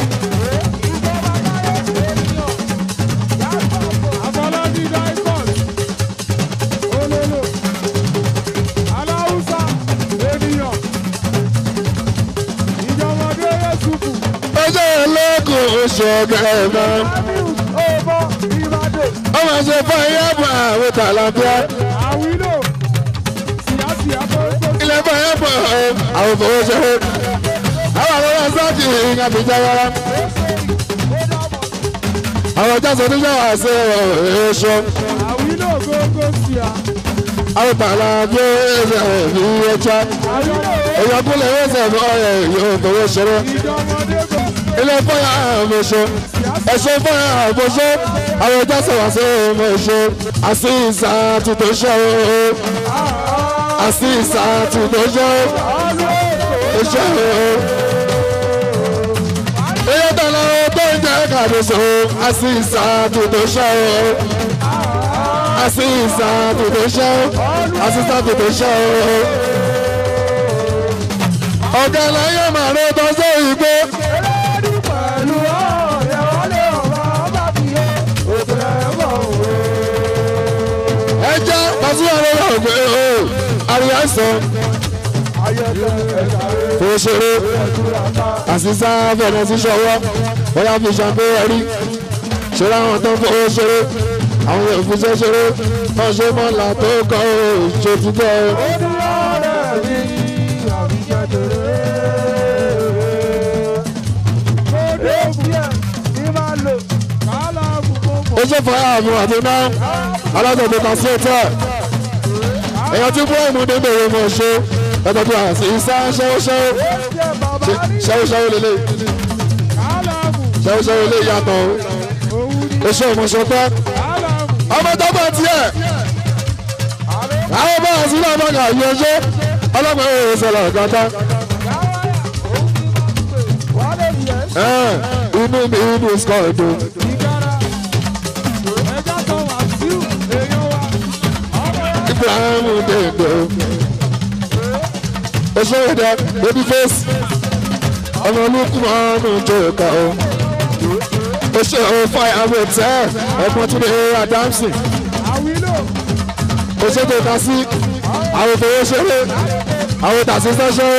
Afọlábí Daikos, Ololo, Aláwùsá, ènìyàn, ìjọmọdé Yéṣùfù, ọjọ́ ẹlẹ́kùn oṣù ọ̀gá ẹ̀ máa. Amiu, Ọmọ, Ìbàdàn, ọmọ ṣe fún ẹyẹ bọ̀ àwọn tàlàbíà Àwílò, Síyásíyá Fọ́ńtò, ilẹ̀ fún ẹyẹ bọ̀ àwọn fowó ṣe é àwọn àwọn ọmọ sáàtì ìyẹn fi jẹ́ rárá àwọn ọjà sọ níjà wà sí èso Àwílò gógó síá, àwọn tàlàbíà ẹ̀ṣẹ̀ ní ẹja Àwílò, èèyàn kúlẹ̀ wọ́n sẹ̀ fún ọ̀rẹ́ yóò fowó ṣe é ìjọmọdé gò, ilẹ̀ fún ẹyẹ àmọ̀ṣe ẹ̀ṣẹ̀ fún ẹyẹ àmọ̀ṣe àwọn ọjà sọ wà sí ọmọ ẹ̀ṣẹ̀ àti ìsà tuntun ṣe é àti ìsà tuntun ṣe é ṣe é. Iye tẹ̀lé o tó ń jẹ́ kàdéso, àti ìsàtù tó ṣe o. Àti ìsàtù tó ṣe o. Àti ìsàtù tó ṣe o. Ọ̀gá láyé màá ló tọ́ sí ìgbó. pẹ̀lú ọ̀rẹ́ wọlé ọ̀rọ̀ ọba fi yé, òtún ẹ̀wọ̀n òwe. Ẹ jẹ́ pàṣípàá lórí ọ̀gbẹ́ o. Àríyá sọ Ayẹyẹ ẹ̀ka rẹ̀. fún ṣeré. Àṣìṣà fẹ̀rẹ̀ sí ṣọwọ́. Bóyá fi ṣàǹpé ẹ̀rí. Ṣé láwọn tó ń fowó ṣeré? Àwọn yóò fi ṣe ṣeré. Wọ́n ṣe mọ́lá tó kọ́ ò ṣe ti bọ́ o. ó ṣe fọ àmì àti náà alájọpọ̀ kan sí ètò ẹ̀ èèyàn tí bú ìmúdé bèrè mọ̀ ṣe ẹ̀tọ́ bí wàá sí sá ṣẹ́wó ṣẹ́wó ṣẹ́wó ṣẹ́wó lélẹ̀ ṣẹ́wó ṣẹ́wó lè yàtọ̀ o oṣù ọmọṣọpẹ́ ọmọ tó bọ̀ tiẹ̀ àwọn bá àti náà bá kà yọjọ́ ọlọ́pàá yóò sọ̀rọ̀ kọ́tà inú mi inú skọ̀dù ibrahim dèndé oṣù ìdá baby face ọmọ olùkú ọmọ jòkà o oṣù fire hotel ẹ̀gbọ́n tún lè adamsi oṣù tó ta sí àwọn òfòwò ṣeré àwọn tàṣí sẹ́ṣẹ́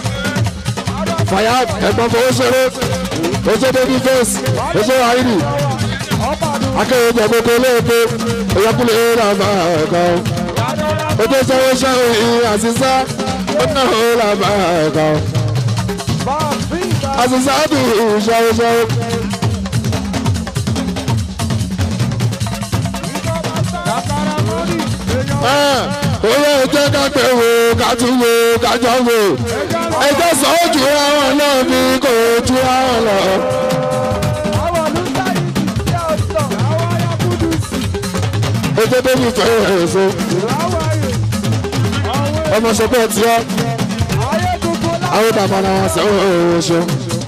fire ẹ̀gbọ́n fowó ṣeré oṣù baby face oṣù àìrí akéwì jẹ gbogbo olóògbé ìyọkùnrin ìrà máa ẹ̀kọ́ ojú sẹ́wọ́ sẹ́wọ́ ìhìn àṣìṣá ó náà ó là máa ẹ̀kọ́ àṣìṣá dùn ìṣẹ́wọ́ sẹ́wọ́. Oyè jẹ́ ká pé wo ká tún wo ká jọ wo. Ẹjẹ́ sọ ó ju àwọn náà ní kò ju àwọn lọ. Ojú tó ní fẹ́ èso. Ọmọ sọpọ̀ tí ọ́. Àwọn bàbá náà wọ́n sẹ́wọ̀n oṣù.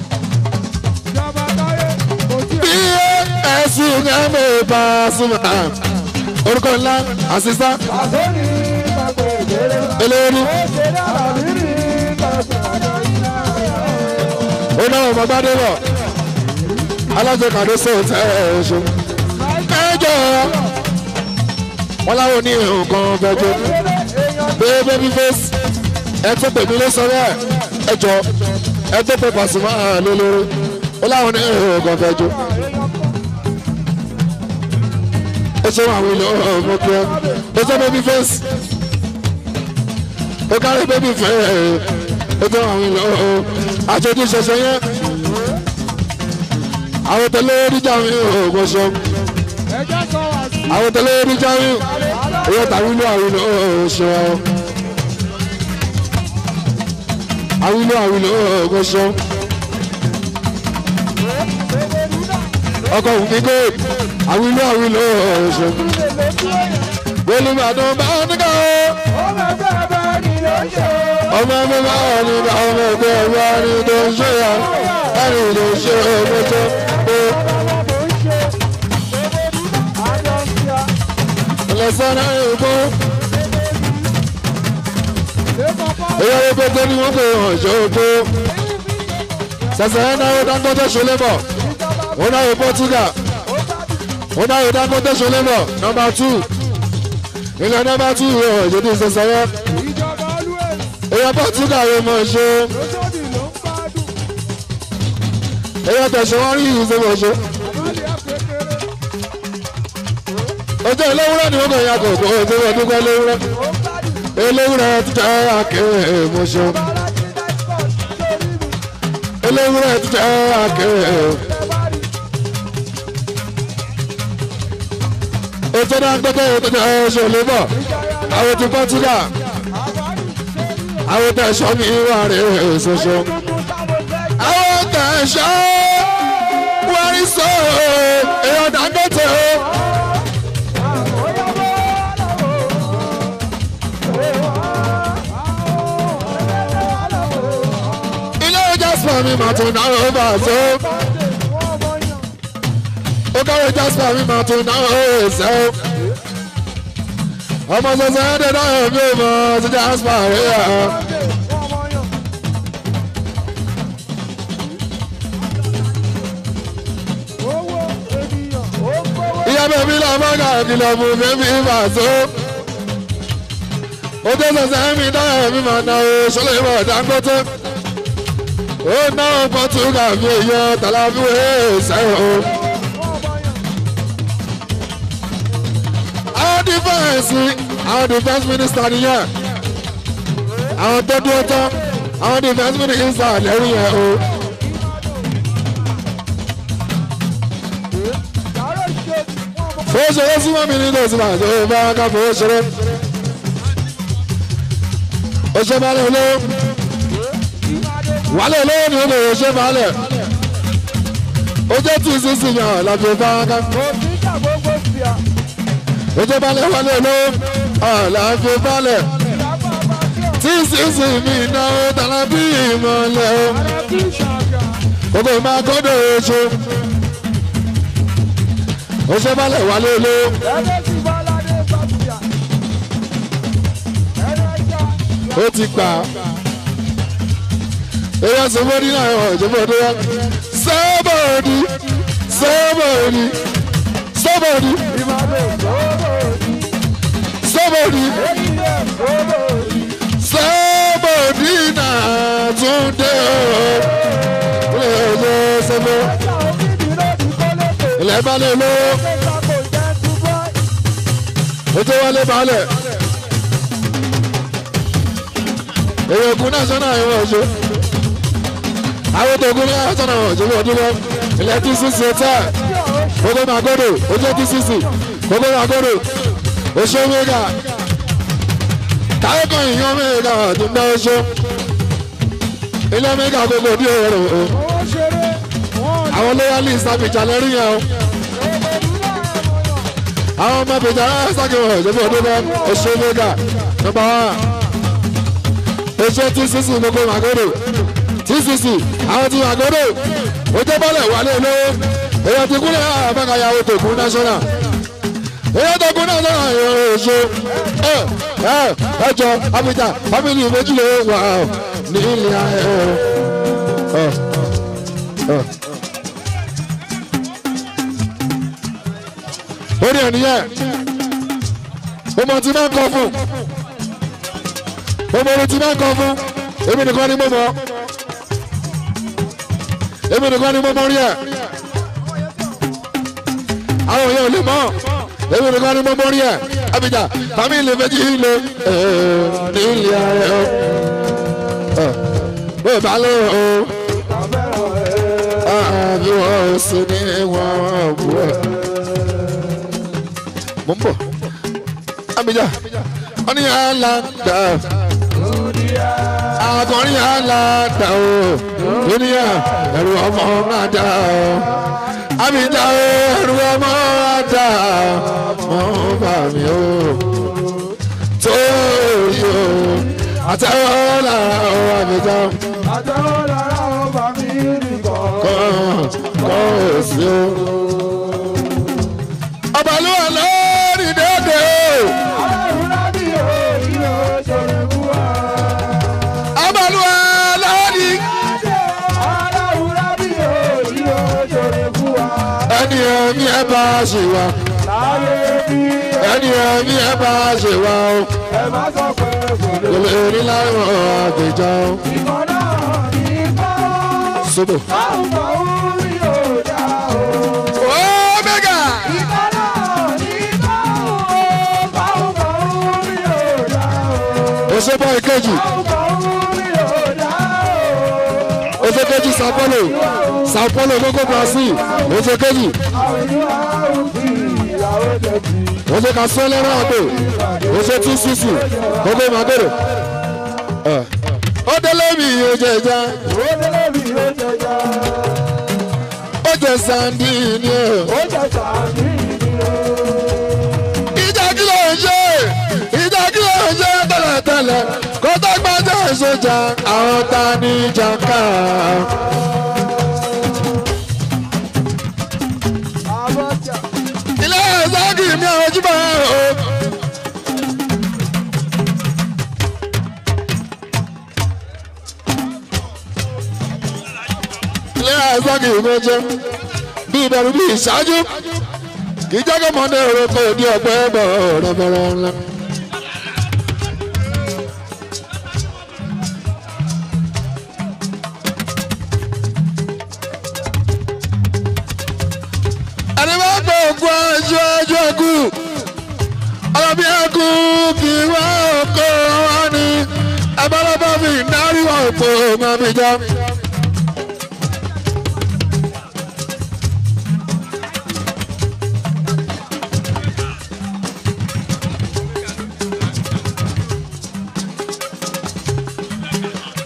Bí ẹ̀sùn ẹ̀mí bá súnmọ́ orúkọ ńlá àṣìṣá eléyìí ó náà ọmọ gbádé bọ̀ alájọ kàdé sóòtẹ́ oṣù ẹjọ́ wọn láwọn ní nǹkan fẹjọ bẹ́ẹ̀ baby face ẹ tó pè mí ló sọ bẹ́ẹ̀ ẹjọ́ ẹ tó pè Pasuma lólórí ó láwọn ní nǹkan fẹjọ. ó ṣe àwọn ilé ọmọ kí ẹ ó ṣe baby face ó kárí baby face ó ṣe àwọn ilé ọmọ àjọjú ṣẹṣẹ yẹn àwọn tẹlẹ oríjà mi ò kò ṣe àwọn tẹlẹ oríjà mi èyí tàbí ilé àwọn ilé ọmọ ṣe ọ àwọn ilé àwọn ilé ọmọ ṣe ọkọ òfin gold àwìlú àwìlú ọ̀ṣọ́. Olùbàdàn bá nígbà ó. Ọmọ mi máa ní ká ọmọ ẹgbẹ́ ẹ̀rọ ẹni tó ń ṣe ya ẹni tó ń ṣe ọmọọṣọ pé. Ẹlẹ́sẹ̀ náà ń kó. Ìyá epo tó ní wọ́n pè hàn ṣó kó. Sẹ̀sẹ̀ náà ó dáńgọ́tọ̀ ṣọlẹ́ bọ̀. Ó náà ó Portugal ó náà yóò dákó tó ṣọlẹ́ bọ̀ nọmba two ilẹ̀ nọmba two yóò ìṣèdí ìṣẹ̀ṣẹ̀yẹ èèyàn Portugal yóò mọ̀ ṣe èèyàn tẹ̀sán wọn rí ìṣèwọ̀ ṣe ojú eléwúrẹ́ ni wọ́n kàn yà kò kó ojú ọdún pẹ́ eléwúrẹ́ eléwúrẹ́ ti jẹ́ àkèrè mo ṣe eléwúrẹ́ ti jẹ́ àkèrè. ètò náà gbẹ́gbẹ́ ètò ẹ̀ṣọ́ lébọ̀ àwọn ti Portugal àwọn tẹ̀sán ní ìwà rẹ̀ ṣoṣo àwọn tẹ̀sán wárí sọ èèyàn Dangote o. ilé Jasper mi mà tún náà ó bà tó ó káwé Jasper mi mà tún náà ó ṣe ó ọmọ sọsọ ẹ̀ dẹ̀ náà mi ò mọ̀ sí Jasper rẹ̀ yà. ìyá bẹ̀bí là bá kà kìlọ̀ fún bẹ́bí mà tó. ó dé sọsọ ẹ̀ mi náà mi mà náà ó ṣọlẹ̀ ìmọ̀ Dangote. ó náà Portugal fi èèyàn tàlàfíà ẹ̀ sẹ́wọ̀n o. àwọn dífẹ́ǹsì àwọn defence minister nìyẹn àwọn tó dúró tán àwọn defence minister lẹ́rìí yẹn o. fowó ṣeré súnmọ́ mi nínú òsínbà tó bá ká fowó ṣeré. ó ṣe balẹ̀ olówó wálé olówó ni ó lè ṣe balẹ̀ ó jẹ́ tí sísìn yàn láti fáwọn òfìjà gbogbo sí à. ó jẹ́ balẹ̀ wálé olówó láti balẹ̀ ìyàbọ̀ bá tí ò tí sísìn mi náà tàlà bí ìmọ̀lẹ̀ o rẹ̀ kí ṣàgà. gbogbo ìmọ̀ akọ́dọ̀ oṣù ó ṣe balẹ̀ wálé olówó ẹgbẹ́ tí bọ́ládé bá sí à. ẹlẹ́jà ó ti gbà á. èèyàn sọ fún ní àwọn ìjọba ọdún wa sọ́bọ̀ọ̀dì sọ́bọ̀ọ̀dì sọ́bọ̀ọ̀dì ìmọ̀lẹ̀ gbogbo sí. sọ́bọ̀ọ̀dì èyí ẹ̀ gbogbo sí. sọ́bọ̀ọ̀dì náà tún dé o. ilé ẹjọ́ sẹ́fọ́ ẹ̀ka òbíbi lódì kọ́lẹ́kẹ̀. ilẹ̀ balẹ̀ ló ẹ̀ka kò jẹ́ túbọ̀. ojú wálé balẹ̀. èèyàn kún náà sọ́nà àwọn ọ̀ṣọ́ àwọn tó kún náà sọ́nà àwọn ọ̀ṣọ́ ọdún lọ ilẹ̀ tí sísè tẹ̀. gbogbo magodo ojú ti sisi gbogbo magodo oṣù mega táyé kan ìyàn mega tó ń bá oṣù ilé mega gbogbo bí òòrùn o owó ṣeré wọ́n àwọn loyalist abidjan lẹ́rìí yẹn o àwọn ọmọ abidjan sákìwọ̀n ìjọba ọdún bá oṣù mega nọmba one oṣù tí sisi gbogbo magodo tí sisi àwọn tí magodo ojú bọ́lẹ̀ wálé lówó èèyàn ti kúlẹ̀ àbákayàwó tó kún national èèyàn tó kún national èèyàn oṣù ẹ ẹ ẹjọ abidjan family méjì ló wà ọ ní ilé ayé ọ. ọ. orí ẹnìyẹn mo mọ tí máa ń kọ fún mo mọ orí tí máa ń kọ fún èmi nìkan ni mo mọ èmi nìkan ni mo mọ rí ẹ àwọn èèyàn ò lè mọ èmi nìkan ni mo mọ rí ẹ abidjan family méjì ló ní ilé ayé ọ bó bá lọ o àbí wọn ò sí ní wọn bú ẹ mo ń bọ̀ abidjan wọn ní àlàdà akọrin àlàdà o dúníà ẹrù ọmọ máa dà o abidjan o ẹrù ọmọ máa dà mọ bà mí o tó yọ àtẹwọ́ lára o abidjan àtẹ̀wọ́ lára ọba mi nìkan. kan kọ́ òsì o. ọbalúwa lórí dédé o. Ọlọ́run lábí òòyì ló ṣòro fún wa. ọbalúwa lórí. Ọlọ́run lábí òòyì ló ṣòro fún wa. ẹni ẹ̀mí ẹ bá ṣe wá. Láyé bí ẹni ẹ̀mí ẹ bá ṣe wá o. ẹ má sọ pé kò lè. kò lè rí láwọn àgbèjà o. Ìkan náà ní kọ́. sóbò. Báwo kọ́ orí òòjà o. ó mẹ́gà. Ìkan náà ní kọ́. Báwo kọ́ orí òòjà o. òṣèbọ ìkejì. Báwo kọ́ orí òòjà o. òṣèkejì sao paulo. sao paulo gbogbo brazil. òṣèkejì. Àwọn ìlú àrùn ìyàwó tẹ̀sí. òṣè ka sọ lẹ́rọ àgbò. òṣè tí sísì. gbogbo màgòrò. ó délé mi yóò jẹ ìjà. Ó délé mi ó jẹjà. ó jẹ sandi ni o. Ó jẹ sàmì ni o. ìjà kí ló ń ṣe ìjà kí ló ń ṣe tẹ́lẹ̀tẹ́lẹ̀ kó tó gbájọ́ ìṣèjà àwọn ta ní jàǹkà. Àbọ̀jà. ilé ẹ̀sọ́kì mi àwọn ojúbọ o. ilé ẹ̀sọ́kì mi jẹ́ bí ìbẹ̀rù bí ìṣáájú kì í jẹ́ kó mọ́ndé orúkọ òdi ọ̀pẹ́ bọ̀ ọ̀rọ̀ bẹ̀rẹ̀ ńlá. ẹni bá gbọ́ ògùn ẹjọ́ ẹjọ́ ẹkú ọlọ́bí ẹkú kì í wá òkú wọn ni ẹbálọ́bọ́ fi dárí wọn òpó mọ́bíjà.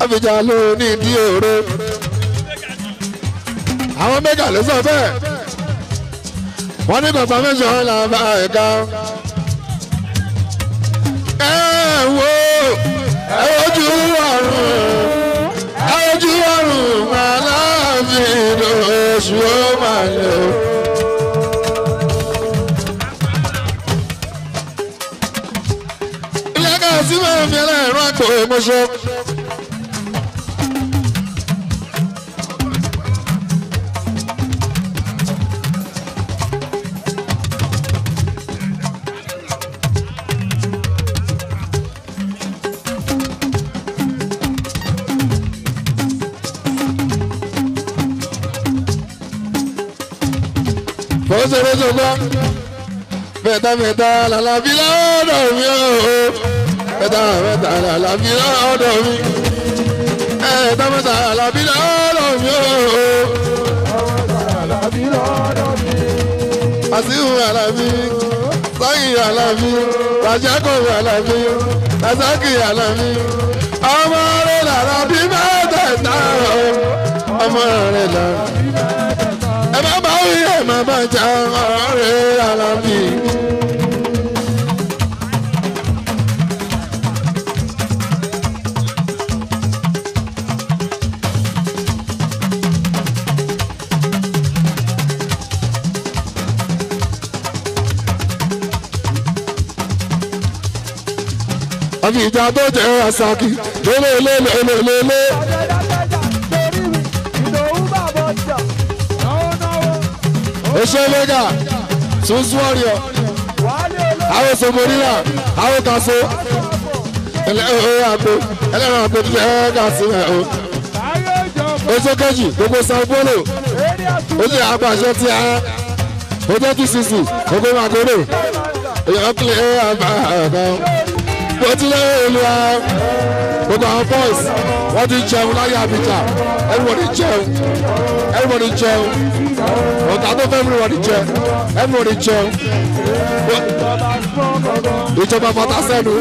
àfijá ló ní ìdí òro àwọn mẹ́gà ló sọ bẹ́ẹ̀ wọ́n ní confirmation là bá ẹ̀ka ẹ wo ẹ wojú ọ̀run ẹ wojú ọ̀run aláàfin oṣù ó máa lè o. ilé ká sí máa fi ẹlẹ́rọ àpò ìmọ̀ṣọ́. fọ́sẹ̀rẹ́sọ̀ gbọ́ mẹ́ta mẹ́ta làlàbí lọ́dọ̀ mi o mẹ́ta mẹ́ta làlàbí lọ́dọ̀ mi mẹ́ta mẹ́ta làlàbí lọ́dọ̀ mi o Àlàbí lọ́dọ̀ mi. àṣìwò àlàbí sáyìn àlàbí ràjẹ́kọ̀ọ́ àlàbí rasaki àlàbí ọmọ rẹ̀ làlàbí mẹ́tẹ̀ẹ̀ta o ọmọ rẹ̀ làlàbí ẹ má bá wí ẹ má bá jà ọ̀rẹ́ àlàbí. àfi ìjà tó jẹ́ àṣàkì lélẹ́lẹ́lẹ́lẹ́lẹ́. Ọ̀dẹ́dàgbẹ́jà torí mi, ìdòwú bàbá ọjà. Náwó náwó, oṣù mẹ́gà sunsun ọ̀rìọ̀ wàhálì olóòtú àwọn sọmọdínà àwọn kaso ẹlẹ́rìn àgbo ẹlẹ́rìn àgbo tó yẹ ká sí ẹ̀ o. láyé ìjọba. oṣù kejì gbogbo san polo Eré àtúntò ó sì àpàṣẹ tí a ojú tí sísì gbogbo màgòrò èèyàn kílẹ̀ ẹ̀ àbá àbá bó tilẹ̀ èlò a gbogbo àwọn boys wọ́n ti jẹun láyé àbíjà everybody jẹun everybody jẹun ọ̀gá tó fẹ́ everybody jẹ everybody jẹun ìjọba fatasẹ́nu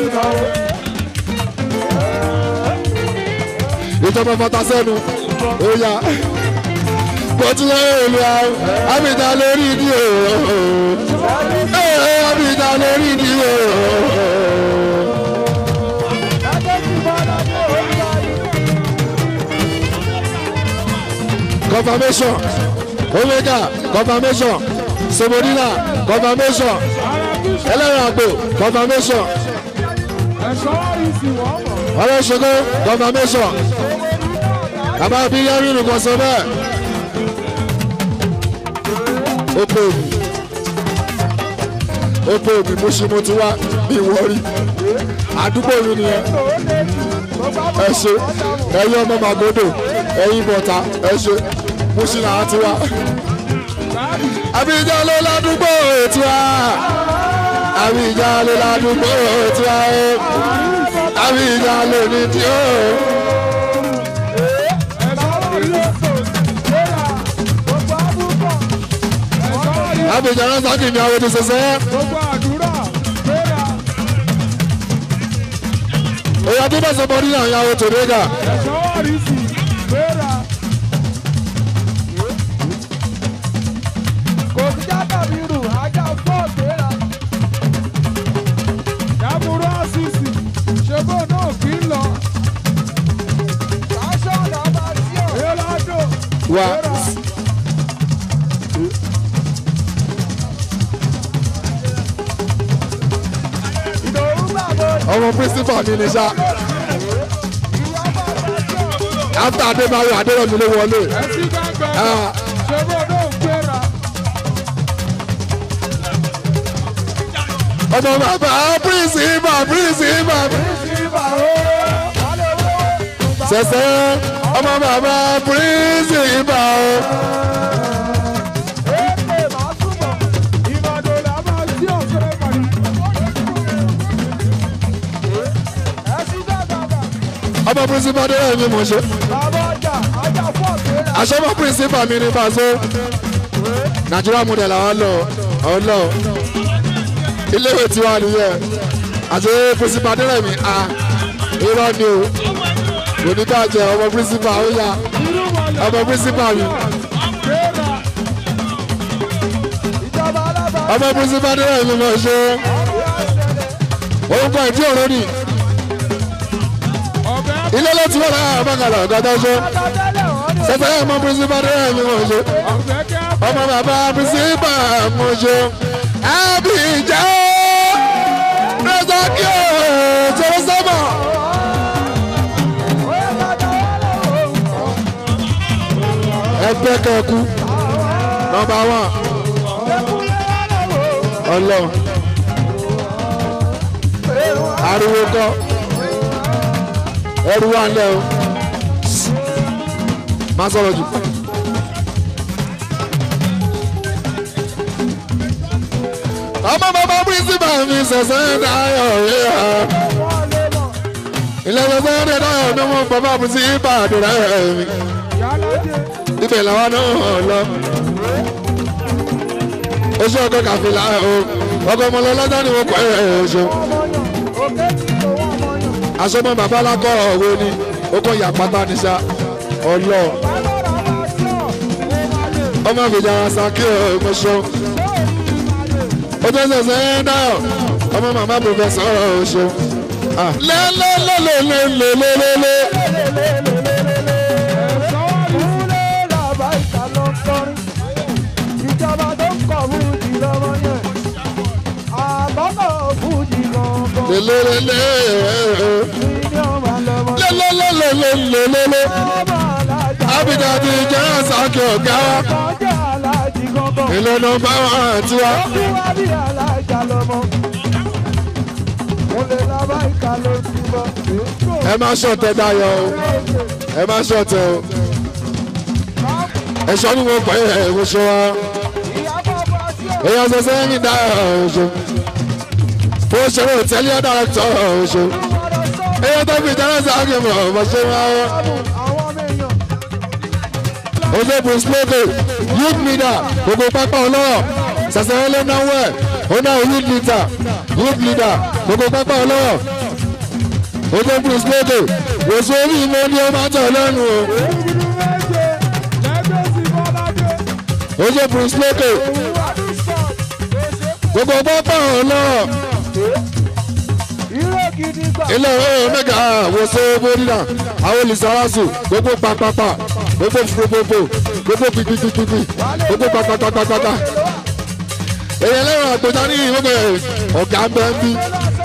ìjọba fatasẹ́nu ó yá bó tilẹ̀ èlò a àbíjà lórí ìdí òòrùn àbíjà lórí ìdí òòrùn. lágbèjì bọ́lá ní òwúrọ̀ yìí. confirmation omega confirmation somodina confirmation ẹlẹ́rìn àgbò confirmation Ẹ̀ṣọ́ ìsì wọ́n mọ̀. ọlọ́ṣogbo confirmation bàbá bí yẹrin nìkan sọ bẹ́ẹ̀ ó pé òbí ó pé òbí mo ṣe mo ti wá bí wọ́rí àdúgbò mi nìyẹn ẹ ṣe ẹyin ọmọ màgòdò ẹyin bọ̀tà ẹ ṣe mo ṣe làwọn ti wá. Abidjan ló ládùúgbò tiwa. Abidjan ló ládùúgbò tiwa. Abidjan ló ní tí ó. Abidjan náà sákì ní àwọn ètò ṣẹṣẹ. Èyí tó bá sọ bọ́ nínú àwọn àwọn tòde gà. Wà ọmọ pírísítà mi ní sá. After Adébáyọ̀ Adéròmí ló wọlé. Ah. Ọmọ bàbá pírísítà pírísítà. Sẹ̀sẹ̀ ọmọ bàbá pírísítà o. Ọmọ pírísítà Adéròmí mo ṣe. Aṣọ́mọ pírísítà mi ní Bàṣọ. Nàìjíríà model àwọn lọ àwọn lọ. Iléèwé tiwa nìyẹn. Àti pírísítà Adéròmí a irọ́ ni o. kò ní bàjẹ́ ọmọ principal ó yá ọmọ principal mi ọmọ principal ní ẹ̀mí mọ̀ ṣe orúkọ ìdí òró ni ilé ló ti wọ́n lára àbákalà ọ̀gá tó ṣe sẹ́sẹ́ ọmọ principal ní ẹ̀mí mọ̀ ṣe ọmọ bàbá principal mọ̀ ṣe Abidjan rẹ́sọ̀kì ọ̀ Jerusalem. ẹgbẹ́ kẹ́kú nọmba wán ọlọ́run ariwo kọ́ ẹrú wà ńlẹ̀ o má sọ̀rọ̀ jù. ọmọ bàbá pírísìpà mi sẹ̀sẹ̀ dáyọ̀ rẹ̀ ha ilé sẹ̀sẹ̀ dáyọ̀ ní wọn bàbá pírísìpà àdúrà mi ibẹ̀ làwọn náà lọ. oṣù ọkọ kàfìlà o ọkọ ọmọ lọ́lọ́dá ni wọ́n kọ́ ẹ̀ ẹ̀ oṣù. aṣọ́mọ bàbá alákọ̀ ọ̀wọ́ ni ó kọ́ ìyá pátá ní sá ọlọ́ ọmọ àfìjàrà sàkí ọmọṣọ. ó tó ṣẹ̀ṣẹ̀ ẹ̀ náà ọmọ màmá pòfẹ́sọ̀ ọ̀ṣọ́. lẹ́lẹ́lẹ́lẹ́lẹ́lẹ́lẹ́lẹ́. ìjọba tó ń kọ̀ fújì lọ́mọ yẹn àbọ̀kọ̀ fújì gangan lẹ́lẹ́lẹ́lẹ́. ní ọmọ lọ́mọ lẹ́lẹ́lẹ́lẹ́lẹ́lẹ́. ọmọ alájà Abidjan ti jẹ́ àsákì ọ̀gá wa. kọjá alájì gangan Ilé nọmba wọn àti wa. ó kú wá bí alájà lọ́mọ mo lè lábá ìka ló ti bọ́ Ẹ má ṣọ̀tẹ̀ dayọ̀ o. Ẹ má ṣọ̀tẹ̀ o. Ẹ̀ṣọ́ ni mo pè é ẹ̀wọ̀n ṣe wa. ìyàbọ̀ bọ́ sí ọ̀ Èèyàn ṣe sẹ́yìn dá ọ̀ṣọ́. Fún òṣèré òtẹ́lẹ̀ dàrẹ́tọ̀ ọ̀ṣọ́. ọ̀rọ̀ sọ Èèyàn tó fi ìdáná sáàkì mọ̀ ọ̀mọ̀ ṣe wá. àwọn ọmọ èèyàn Oṣù Bruce Lókè, youth leader, gbogbo pápá ọlọ́wọ̀, ṣàṣẹ̀rẹ̀ ló náwó ẹ̀, ó náà youth leader, youth leader, gbogbo pápá ọlọ́wọ̀. Oṣù Bruce Lókè, oṣù orí ìmọ̀ ni ó máa tẹ̀ lẹ́nu o. ìdílé méje lẹ́gbẹ̀ẹ́sì bọ́ládé Oṣù Bruce Lókè, òun adúsọ̀ òṣè gbogbo pápá ọlọ́wọ̀, ìró gidi gbà ilé ọ̀rọ̀ mẹ́ga àwòsó bórílà, àwọn olùsàrásù, gbogbo pàpàpà, gbogbo fúrufúrufú, gbogbo pípípípí, gbogbo pàpàpàpàpà. Èyàn lẹ́wọ̀n àgbẹ̀dá ní ìwọ́gbẹ̀ ọ̀gá ń bẹ́ ń bí.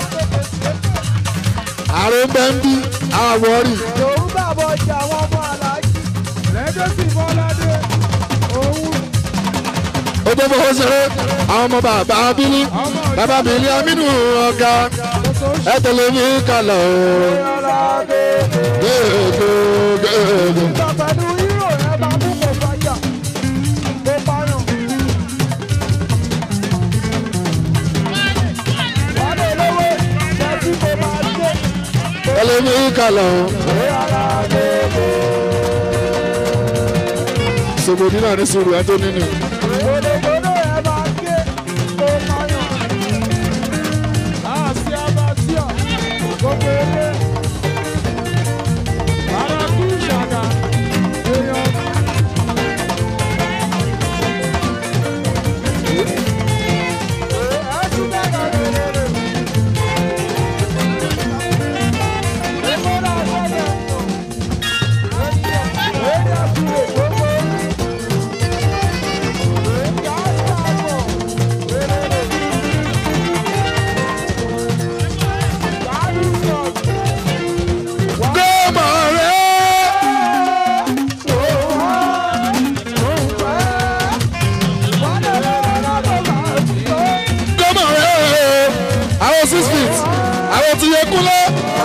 àrùn bẹ́ ń bí àwọ̀rì òun bàbọ̀ ọjà àwọn ọmọ aláàjì lẹ́gbẹ̀ẹ́sì bọ́ládé òun ó tó fọwọ́ ṣeré àwọn ọmọ bàbá abílí bàbá bìlí amínú ọ̀gá ẹ tẹ̀lé mi kàlọ̀ ọ̀làdé gègé gègé. ìgbà pẹ̀lú hírò rẹ̀ bá mú kò fàyà kó pààyàn. wàdé lówó jẹ́sí kò máa dé tẹ̀lé mi kàlọ̀ ọ̀làdé sògbòdì náà ní sùúrù ẹ tó nínú. gbódògbódò rẹ̀ bá gé kó pààyàn. láàsì abàtíà gbogbo ilé ara kú ìṣàgà èèyàn. gómà rẹ̀ gómà rẹ̀ àwọn six feet àwọn ti yẹ kúlẹ̀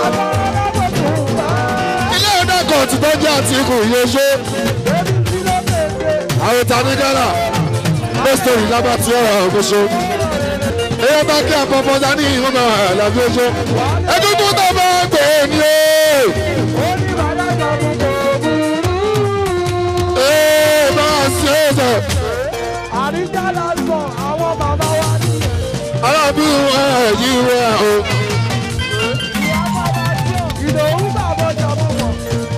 ilé ọ̀dà kan ti tọ́jú àti ikùn ìyẹ̀ṣẹ́ àwọn tani gánà lọ́sítọ̀rì lábàtí ọ̀rọ̀ ọ̀gbọ́sọ. èyí bá kí àpapọ̀ dání ìwọ̀n náà làbí oṣù. ẹdúndún tó bá gbé ni o. ee bá a ṣe é sọ. Àríjà lásán àwọn bàbá wa nílẹ̀. alábí wọn yí wọn o. Ìyá bàbá jẹ́ ìdòwú bàbá jọmọ mọ̀.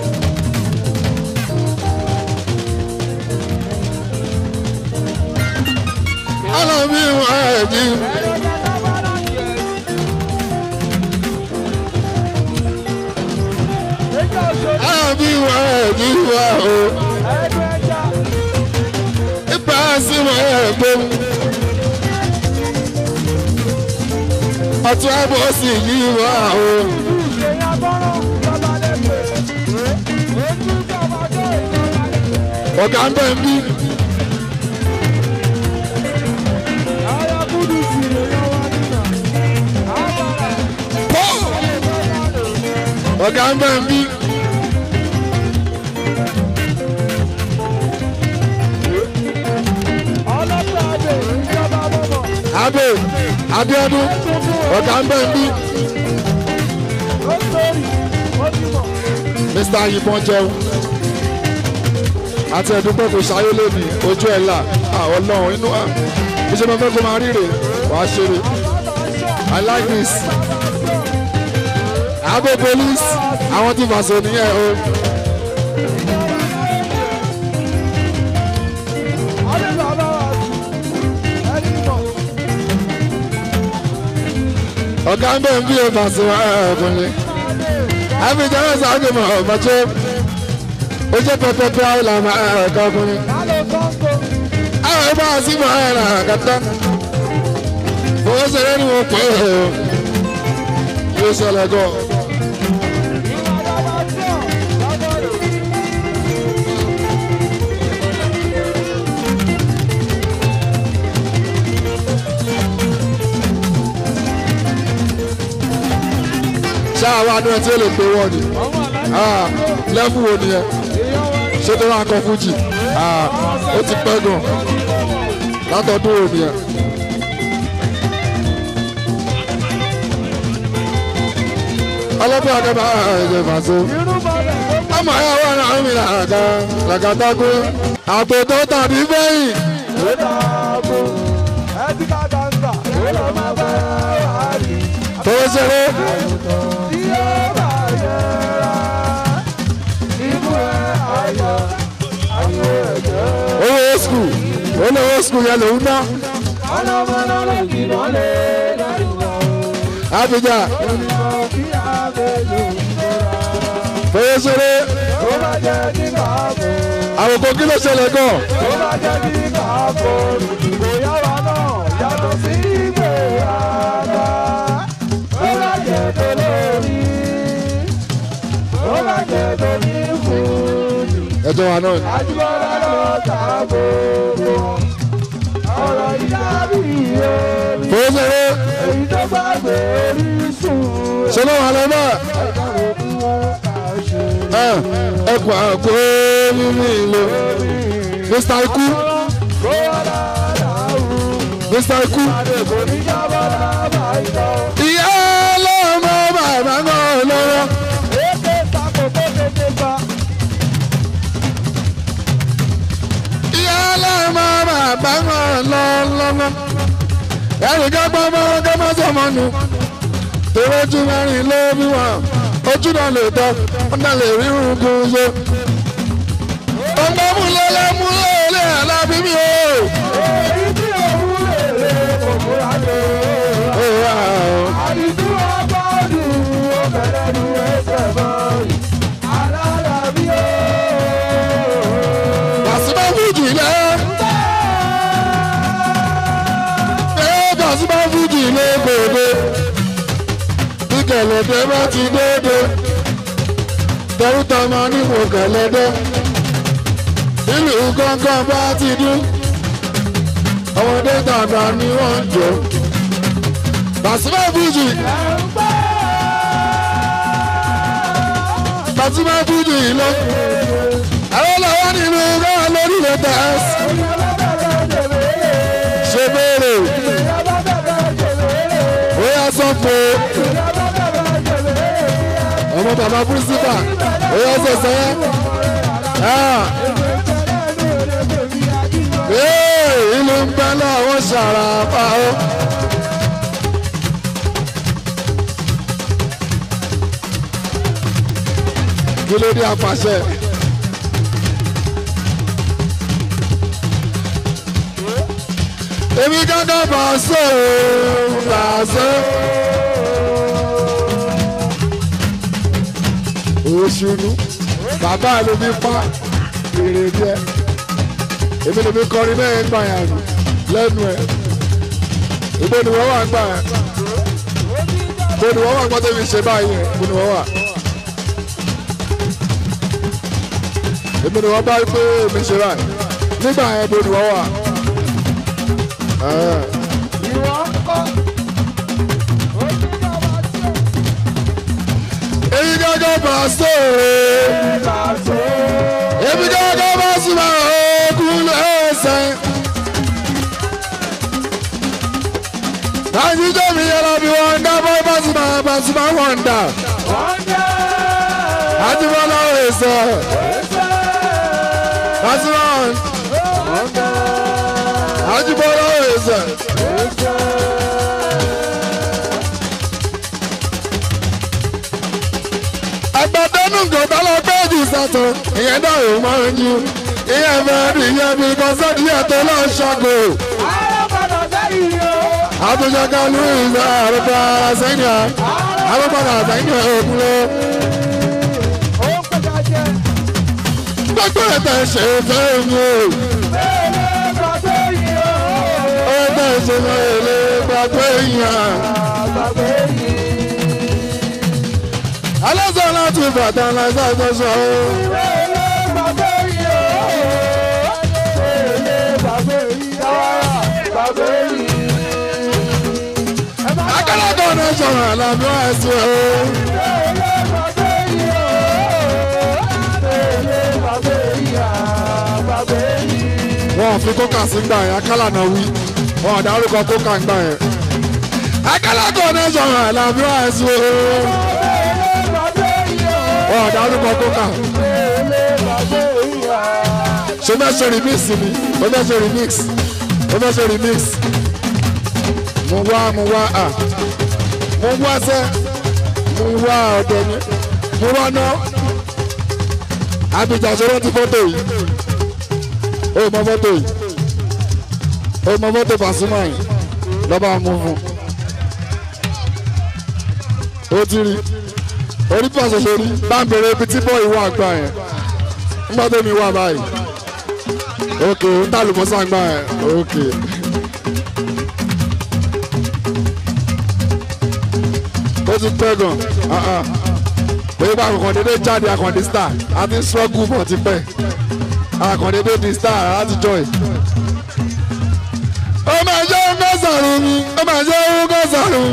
ẹ̀jí wá o ipa sí mọ́ ẹ̀gbọ́n ọtún àbọ̀ sì yí wá o ọ̀gá ń bẹ̀ ń bí pọ́ ọ̀gá ń bẹ̀ ń bí abẹ́ Abíọ́dún ọ̀gá ń bẹ̀ ń bí Mr. Yìnbọn jẹun àti ẹ̀dúpẹ́ kò ṣayé lónìí ojú ẹ̀ là àwọn ọlọ́run inú à iṣẹ́ máa fẹ́ kó máa ríre wàá ṣeré I like this Abo police àwọn tí fàṣọ nìyẹn o. ọ̀gá ń bẹ̀ ń bí o fàṣọ ọkùnrin àbíjà náà sáájú mọ̀ ọ̀bàjẹ́ ó jẹ́ pẹpẹpẹ àìlànà ẹ̀ka ọkùnrin àwọn ẹgbẹ́ àti mọ̀ ẹ̀rọ àkàtà owó ṣeré ni mo pè é o yóò ṣẹlẹ̀ gan. ṣáà wá ní ẹ tí ó lè pé wọ́n ni lẹ́fù wo nìyẹn ṣé tó rà kọ fújì ó ti pẹ́ gan látọdún wo nìyẹn. ọlọ́pàá akẹ́bà ẹ̀jẹ̀ fàṣọ. ọmọ ayé àwọn ará mi làgà làgàtàkù àpò tó tàbí fẹ́yìn. tó ṣeré. owó skul olówó skul yẹn lòún ná. Abidjan fowó ṣeré àwòkọ́ kí ló ṣẹlẹ̀ gan. ẹjọ́ wa náà ni. Àjùmọ̀lá lọ tààbò ọ̀rọ̀ ìdábì omi fowó ṣeré èyí tó bá gbé orísun ṣe ló wà lọ́nà. ẹ̀ka òkú wọn àṣẹ. ẹkùn àpò nínú ìlú Mr. Ikú Kó wá dáadáa wù. Mr. Ikú. Àdèkò ní jábọ̀ lábàá ìtọ́. ìyá ọlọ́mọ bàbá náà lọ́wọ́. Èké sàkó tó tètè gbà. ìyá ọlọ́mọ bàbá náà lọ́wọ́. ẹnì kan gbọ́ mọ́ kí wọ́n sọ̀mọ́ nù. tòwé ojú mẹ́rin ló bí wọn ojú náà lè tọ́ wọ́n náà lè rí irungun ṣe. ọmọ múlẹ̀lẹ̀ múlẹ̀lẹ̀ alábí mi o. Èyí tí òun lè lè kòkó àjò. Ó wà ó. Àdìsú ọgbọ́dù ó bẹ̀rẹ̀ nu ẹsẹ̀ bọ́ọ̀lù. Alálàbí ó. Pàṣípà fújì lẹ́. Ẹ pàṣípà fújì lé gbòde. Bí kẹ̀lẹ́dẹ́ bá ti dédé. Tẹ̀rútà máa ní mo kẹ̀lẹ́dẹ́. Ìlú gángan bá ti dún. Ọmọdé tàgbà ni wọ́n ń jọ. Pàṣípà fújì. Pàṣípà fújì lọ. Àwọn làwọn nínú báwa lórí rẹ̀ tẹ̀sí. Ṣé béèrè? Ó yá sọ fún o. Ọmọ bàbá Bùsíbà, ó yá sọ sẹ́yẹ́. Ee, ìlú ń bẹ́ láwọn ṣàràpá o. Kí ló dé apàṣẹ? èmi gángan bá a sọ ọ́ bá a sọ. oṣù nù bàbá ló fi pa èrè díẹ̀ èmi lè fi kọrin bẹ́ẹ̀ gbà yàn nù lẹ́nu ẹ̀ ìbò ni wọ́n wà gbà yàn ìbò ni wọ́n wà gbọ́ tẹ́mi ṣe báyìí yẹn ìbò ni wọ́n wà. èmi ni wọ́n bá rí pé èmi ṣe báyìí nígbà yẹn ìbò ni wọ́n wà. Ẹ̀. ìwọ ń kọ́. èyí gángan bá sọ èmi gángan bá sùn máa ogun lẹ́sẹ̀. àyíjọ́ mi yẹra bí wọ́n dá bọ́ bá sùn máa bá sùn máa wọ̀n dà. àjùmọ̀lá ẹ̀sẹ̀. Basuman. àjùmọ̀lá ẹ̀sẹ̀. agbadanu gòdà lọ pé jù sàtọ ìyẹn náà ò máa ń ju ìyẹn fẹẹ rí ìyẹn bí kọsẹdì yẹn tó lọ ṣàgò àtúnṣe louis àrùbá sẹyìn àrùbá sẹyìn òkúlé gbogbo ẹ̀tẹ̀ ṣe fẹ́ mi o ẹ̀tẹ̀ ṣe fẹ́ lè gbàgbé yàn. alásán láti bàtà lásán tó sọ ọ́. akẹ́lẹ́kọ̀ọ́ náà sọ̀rọ̀ àlàbí wá sí o. wọn ò fi kókà sí gbà yẹn akálà náà wí wọn ò dárúkọ kókà ń gbà yẹn. akẹ́lẹ́kọ̀ọ́ náà sọ̀rọ̀ àlàbí wá sí o. wọn ò dárúkọ kókà. ṣé fẹ́ ṣe remix ni ó fẹ́ ṣe remix ó fẹ́ ṣe remix mo wá mo wá à mo wá sẹ́ mo wá ọ̀dọ̀ mi mo wá ná abidjan ṣọwọ́ ti fọ́tò yìí ó mọ fọ́tò yìí ó mọ fọ́tò Pasuma yìí lọ́ba mú fún ó ti rí orí pàṣẹ sórí bá ń bèrè ibi tí bọ́ọ̀lù wà gbà yẹn nígbà tó mi wà báyìí ókè ó ń tàlùmọ́sá gbà yẹn ókè. ó ti pẹ́ gan pé bá àkànkàn dédé jáde àkàndé star àti struggle bọ̀ ti pẹ́ àkàndédé di star láti joy. ó máa jẹ́ ogún sàrùn mi ó máa jẹ́ ogún sàrùn.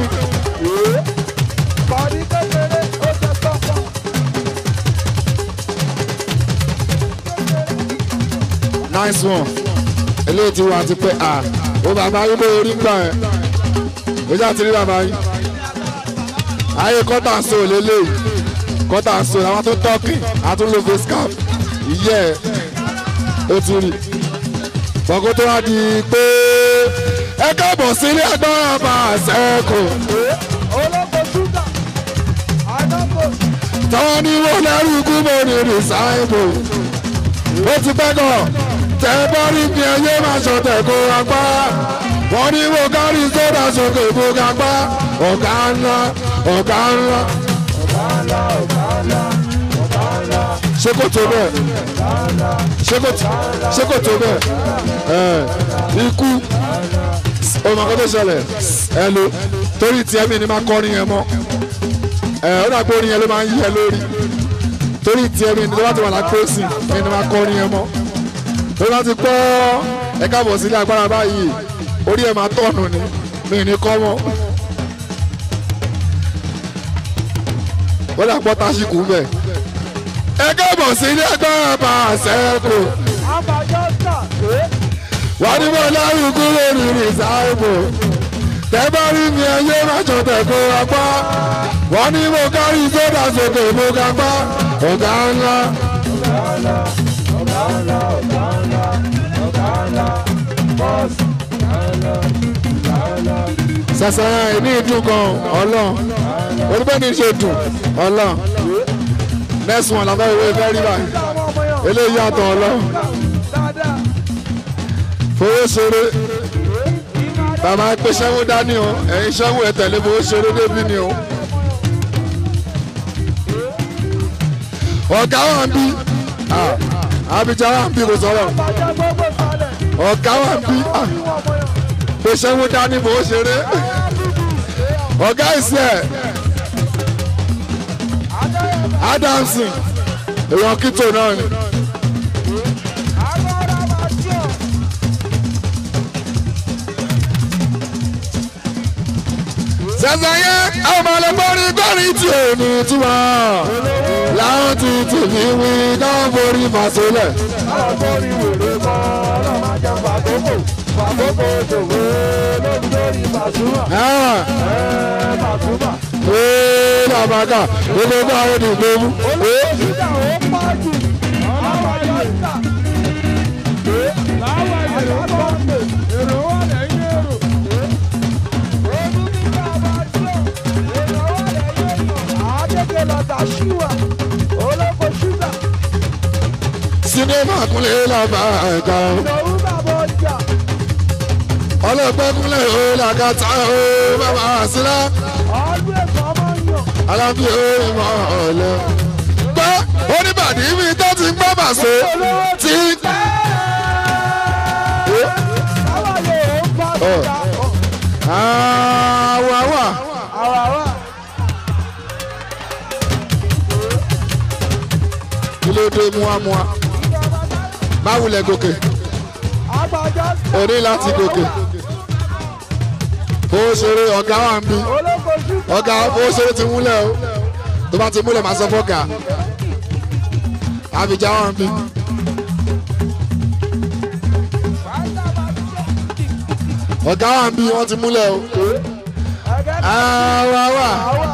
nice one eléyìí ti wà ti pẹ́ à ó bàbá yín bó orí gbà ẹ̀ ó já ti rí bàbá yín ayé kọ́tà so lélẹ̀ kọ́tà so àwọn tó tọ́kì àtúnlò face cap ìyẹ́ ó ti rí bọ́kó tó wá di pé ẹ káàbọ̀ sílé agbára bá a sẹ́kù táwọn ní wọ́n lẹ́rù kú mọ́ ní rìsáìbù ó ti pẹ́ gan tẹ́ bá rí bí ẹyẹ máa ṣọ̀tẹ̀ kó apá wọ́n ní wọ́n kárí sódà sókè kó apá ọ̀gá ńlá ọ̀gá ńlá. ṣé kò tó bẹ́ẹ̀ ṣé kò tó ṣé kò tó bẹ́ẹ̀ ẹ̀ ikú ọmọ kan tó ṣẹlẹ̀ ẹ lo torí tiẹ̀ mi ni máa kọrin yẹn mọ́ ẹ ó dà pé orin yẹn ló máa ń yí ẹ lórí torí tiẹ̀ mi ni tó bá ti wà lápẹ́sì mi ni máa kọrin yẹn mọ́ tó bá ti pọ́ ẹ káàbọ̀ sílé agbára báyìí orí ẹ̀ máa tọ̀nù ni mi ní kọ́ mọ́. wọ́n dà pọ́ tásìkò ń bẹ̀. ẹ káàbọ̀ sí ilé agbára bá a sẹ́kù. wọ́n ní bọ́ lárúkú lórí rìsáìbù. tẹ́ bá rí mi ẹyẹ májọ tẹ̀kọ́ apá. wọ́n ní mo kárí sódà sókè mo ga pa. ọ̀gá ńlá. sàṣà ní ìdún kan ọlọ́run oníbẹ̀ni ṣe dùn ọlọ́run next one làbẹ́ ìwé fẹ́ rí báyìí eléyìí yàtọ̀ ọlọ́run fowó ṣeré bàbá pé ṣẹ́wó dání o ẹ̀yin ṣẹ́wó ẹ̀ tẹ̀lé fowó ṣeré débi ni o. ọ̀gá wa ń bí ah, Abidjan wa ń bí kò sọ̀rọ̀ Àbájá gbogbo sálẹ̀. ọ̀gá wa ń bí ah, Ìwọ̀n ọmọ yẹn. bó ṣe ń wú dání bó ṣeré ọ̀gá ìṣe Adamson èèyàn kìtò náà ni. Agbára máa jọ. sẹ́sẹ̀ yẹn àwọn ọmọ ọlọ́gbọ́nrin gbọ́rin tí ò ní túmọ̀ láwọn ti tèmi wí náà forí fàṣọlẹ̀. Àgbórí wèrè kọ́ ọlọ́run máa jẹun fàkókò. Fàkókò ṣòwò lórí lórí Pasuma. Ẹ Pasuma. ee làbàkà gbogbo bá àwọn ènìyàn gbogbo. Olùsíjà ó pàjù. Àbájá ìta. Láwọn èrò bọ́ pè. Èrò wà lẹ́yìn èrò. Olùsíjà máa jọ. Èrò wà lẹ́yìn èrò. Àádéke lọ́tà ṣíwà. Olóko ṣúgà. sinimá kúnlẹ̀ làbàkà Ìdòwú bàbá ọjà. ọlọ́pẹ́ kúnlẹ̀ ó làkàtà ó bàbá àṣìlá Ọdún ẹ̀kọ́ máa ń yàn. alábí ó ìmọ̀ ọ̀lẹ́. gbọ́ oníbàdí mi tó ti gbọ́ bàṣẹ tí. Báwa lè ó bá ọjà. àwa wà Àwàwà. kí ló dé muamua má wulẹ̀ gòkè Àgbàjá. o ní láti gòkè. ó ṣeré ọ̀gá wa ń bí Olóko ṣúgà. ọ̀gá ó ṣeré ti múlẹ̀ o tó bá ti múlẹ̀ máa sọ fọ́gà Abidjan wa ń bí. ọ̀gá wa ń bí wọ́n ti múlẹ̀ o. Ẹgẹ́ àwa wà àwà.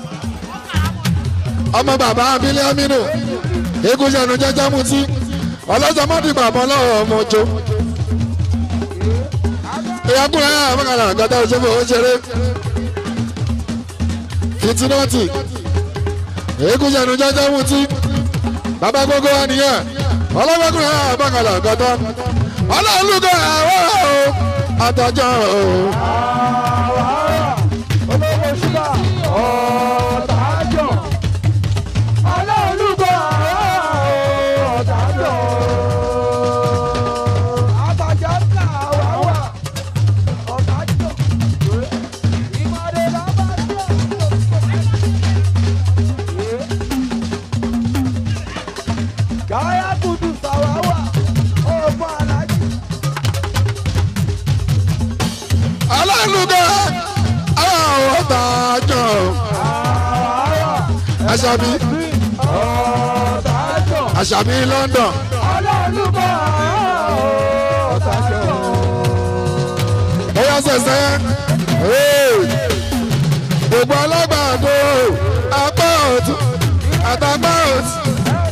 ọmọ bàbá abilé aminu egun ṣẹnu jẹjẹ mutí ọlọ́jọ́ mọ́dìgbà mọ́ lọ́wọ́ ọmọ ọjọ́. ìyàkùnrin ayé àmọ́kànlá àgọ́dá òṣèlú ó ṣeré fitinọ́tì egun ṣẹnu jẹjẹ mutí bàbá gbogbo wa nìyẹn ọlọ́gbọ́kùnrin ayé àmọ́kànlá àgọ́dá ọlọ́ọ̀lùkọ́ àwọn àtọ́jọ́ Olóko ṣúgà. Ọ̀tàjọ̀. Olóòlùkọ́ ọ̀tàjọ̀. Àgbàjá ńlá àwàwà. Ọ̀tàjọ̀. Ìmọ̀lẹ̀ lábàjọ́. Gáyà kudu sàwáwà. Ọ̀pọ̀ alájì. ọlọ́ọ̀lùkọ́ àwọn àtọ́jọ́ Àwàwà. àṣàbí Ọ̀tàjọ̀. àṣàbí London Olólùkọ́ ọ̀tàjọ̀. bóyá sẹ̀sẹ̀ gbogbo alágbàdo apá ọ̀tún àtàpá òsì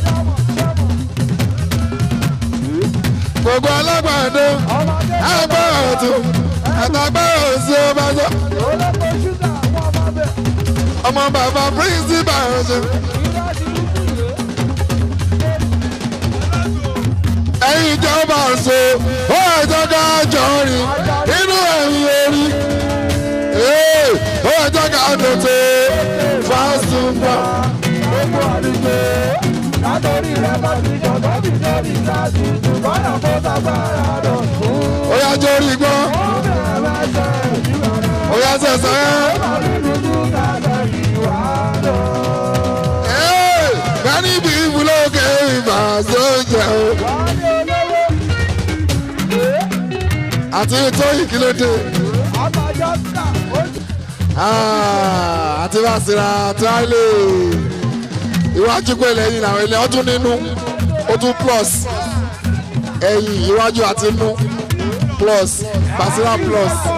gbogbo alágbàdo Ọmọdé apá ọ̀tún àtàpá òsì ó bá sọ olóko ṣúgà wọn máa bẹ̀. ọmọ bàbá principal ọ̀sẹ̀. Ìgbà tí ó kù rèé. ẹ̀yin ìjọba ṣe ó ẹjọ́ ká jọ rìn nínú ẹ̀yìn orí Ee, ó ẹjọ́ ká tètè fásitì Gbogbo àdúgbò látòrí rẹ̀ bá ti jọ̀dọ̀ bí lórí ìdájú. Bọ́lá kó sagbára dọ̀ fún. ó yá jórí gbọ́ Ó bẹ̀rẹ̀ mẹ́sẹ̀ ìjìnlẹ̀ rẹ̀. ó yá sẹ̀sẹ̀ Bọ́lá dúdú kàkẹ́ ìwà lọ. Ee, bẹ́ẹ̀ni bí ìbúlókè ìbàṣọ́jẹ́ o Wálé olówó. àti tó ìkílódé Àbájá ká. Ó àti bàṣírà tíráìlì iwájú pé lẹ́yìn làwọn ilé ọdún nínú ó tún plus ẹ̀yìn iwájú àti inú plus bàṣírà plus.